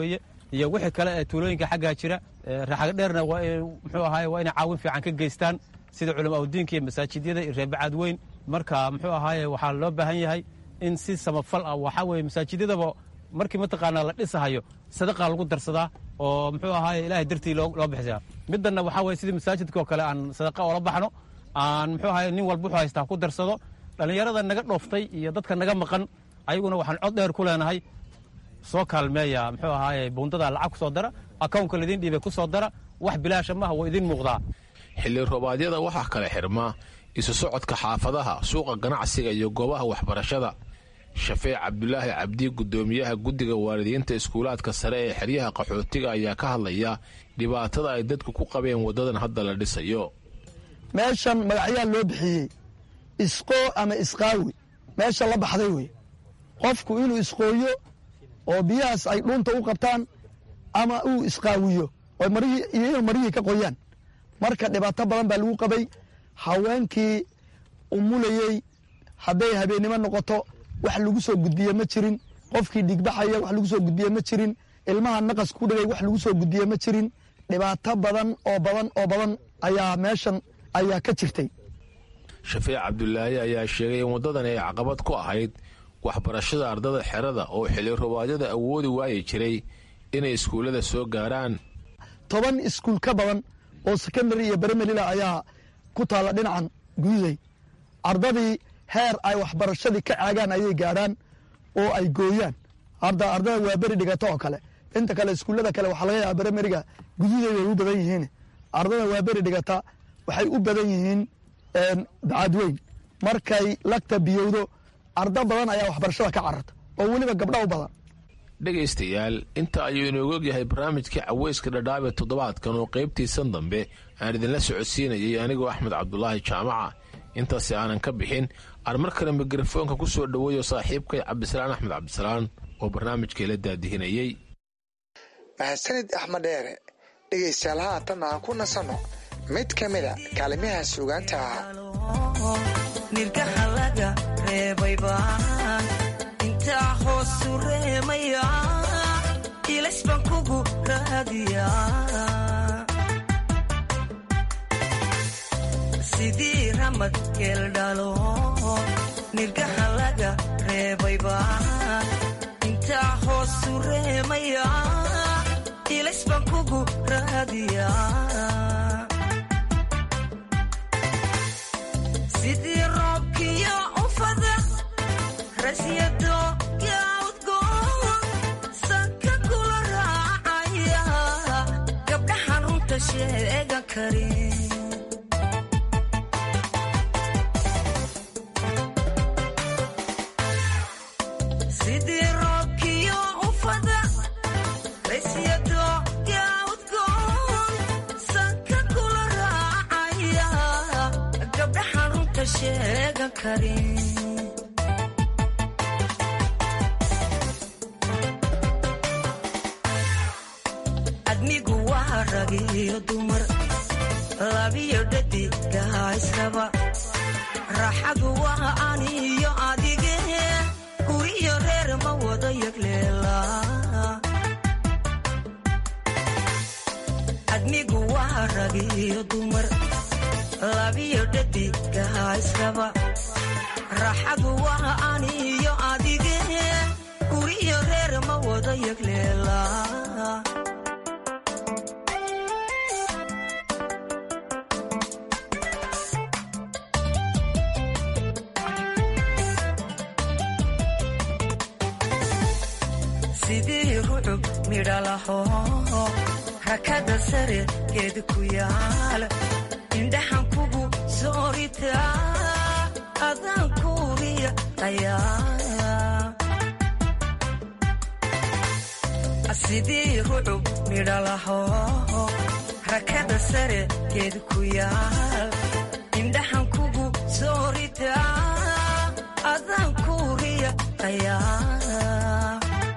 Speaker 17: iyo wixii kale ee tuulooyinka xaggaa jira raxagadheerna muxuu ahaay waa inay caawin fiican ka geystaan sida culama udiinka iyo masaajidyada iyo reebacaad weyn marka muxuu ahaaye waxaa loo baahan yahay in si samafal ah waxaa weye masaajidyadaba markii mataqaanaa la dhisahayo sadaqa lagu darsadaa oo muxuu ahaaye ilaahay dartii loo bixisaya middanna waxaa weye sidii masaajidka oo kale aan sadaqa oola baxno aan muxuu ahaye nin walba wuxuu haystaa ku darsado dhallinyarada naga dhooftay iyo dadka naga maqan ayaguna waxaan cod dheer ku leenahay soo kaalmeeya muxuu ahaaye buundada lacag ku soo dara akownka laidiin dhiibay ku soo dara wax bilaasha maaha waa idiin muuqdaa
Speaker 14: xilli roobaadyada waxaa kale xirmaa isu socodka xaafadaha suuqa ganacsiga iyo goobaha waxbarashada shafeec cabdulaahi cabdi guddoomiyaha guddiga waalidiinta iskuulaadka sare ee xeryaha qaxootiga ayaa ka hadlaya dhibaatada ay dadku ku qabeen waddadan hadda la dhisayo
Speaker 18: meeshan magacyaa loo bixiyey isqoo ama isqaawi meesha la baxday wey qofku inuu isqooyo oo biyahaas ay dhuunta u qabtaan ama uu isqaawiyo oo marihii iyo inuu marihii ka qoyaan marka dhibaato badan baa lagu qabay haweenkii umulayey hadday habeennimo noqoto wax lagu soo gudbiye ma jirin qofkii dhigbaxaya wax lagu soo gudbiye ma jirin ilmaha naqas ku dhigay wax lagu soo gudbiye ma jirin dhibaato badan oo badan oo badan ayaa meeshan ayaa ka jirtay
Speaker 14: shafeec cabdulaahi ayaa sheegay in waddadan ay caqabad ku ahayd waxbarashada ardada xerada oo xilli rubaadyada awoodi waayi jiray inay iskuullada soo gaaraan
Speaker 18: toban iskuul ka badan oo secondary iyo beremelila ayaa ku taalla dhinacan guuday ardadii heer ay waxbarashadii ka caagaan ayay gaadhaan oo ay gooyaan hadda ardada waa beri dhigata oo kale inta kale iskuullada kale waxaa laga yaaba beremeriga guduuday way u badan yihiin ardada waa beri dhigata waxay u badan yihiin bacadweyn markay lagta biyowdo arda badan ayaa waxbarashada ka cararta oo weliba gabdha u badan
Speaker 14: dhegaystayaal inta ayuu inoogu ogyahay barnaamijkii caweyska dhadhaabe toddobaadkan oo qaybtiisan dambe aan idinla socodsiinayay anigoo axmed cabdulaahi jaamaca intaasi aanan ka bixin aan mar kale mikrofoonka ku soo dhoweeyo saaxiibkay cabdisalaan axmed cabdisalaan oo barnaamijkii la daadihinayey
Speaker 9: mahadsanid axmed dheere dhegaystayaal haatan aan ku nasanno mid ka mida kaalimiha suugaanta ah
Speaker 19: nirgaha laga reebayba intaa hoosu reemaya ilays baan kugu raadiya sidii ramad geeldhalo nirgaha laga reebayba intaa hoosu reemaya ilays baan kugu raadiya sidii roobkiyo ufada rasyado yaudgoon sanka kula raacaya gabdhaxan runta sheegan karin sidii roobkiyo ufada rasyado yaudgoon sanka kula raacaya gabdhaxan runta sheegan karin admigu waa rag iyo dumar labiyo dhadigaha israba raaxadu waa aniyo adige guriyo reer ma wada yagleela admigu waa rag iyo dumar labiyo dhadigaha israba raaxadu waa aniyo adige guriyo reer ma wada yagleela sidii rucub midhalaho rakada sare geed ku yaal indhaxan kugu sooritaa adaan kuuriya ayaa sidii rucub midhalaho rakada sare geed ku yaal indhaxan kugu sooritaa adaan kuuriya ayaa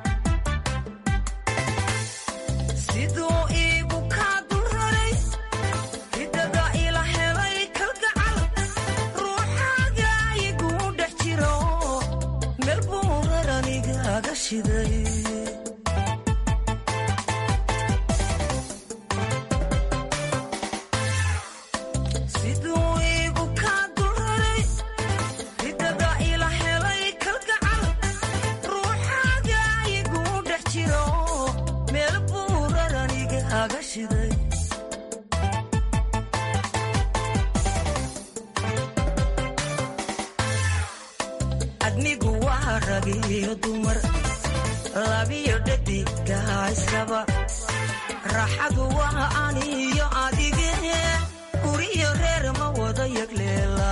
Speaker 19: siduu iigu kaa dulraray ridada ila helay kalgacal ruuxaaga iguu dhex jiro meel buu raranigaga shiday kaaga shiday admigu waa rag iyo dumar labiyo dhadiga israba raaxadu waa aniyo adige guriyo reer ma wada yagleela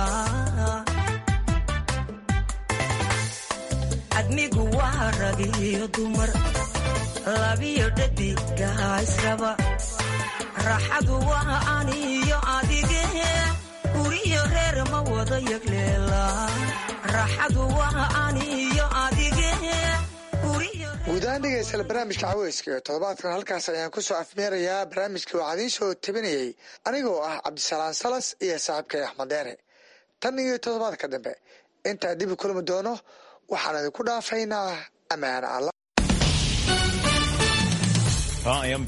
Speaker 19: admigu waa rag iyo dumar labiyo dhadiga israba raaxadu waa aniyo adige guriyo reer ma wada yagleela raaxadu waa aniyo adige
Speaker 9: guud ahaan dhegeystayaal barnaamijka caweyska iyo toddobaadkan halkaas ayaan ku soo afmeerayaa barnaamijkii waxaa idiin soo tabinayey anigoo ah cabdisalaan salas iyo saaxiibkay axmed deere tan iyo toddobaadka dambe intaa dib u kulmi doono waxaan idinku dhaafaynaa ammaan alla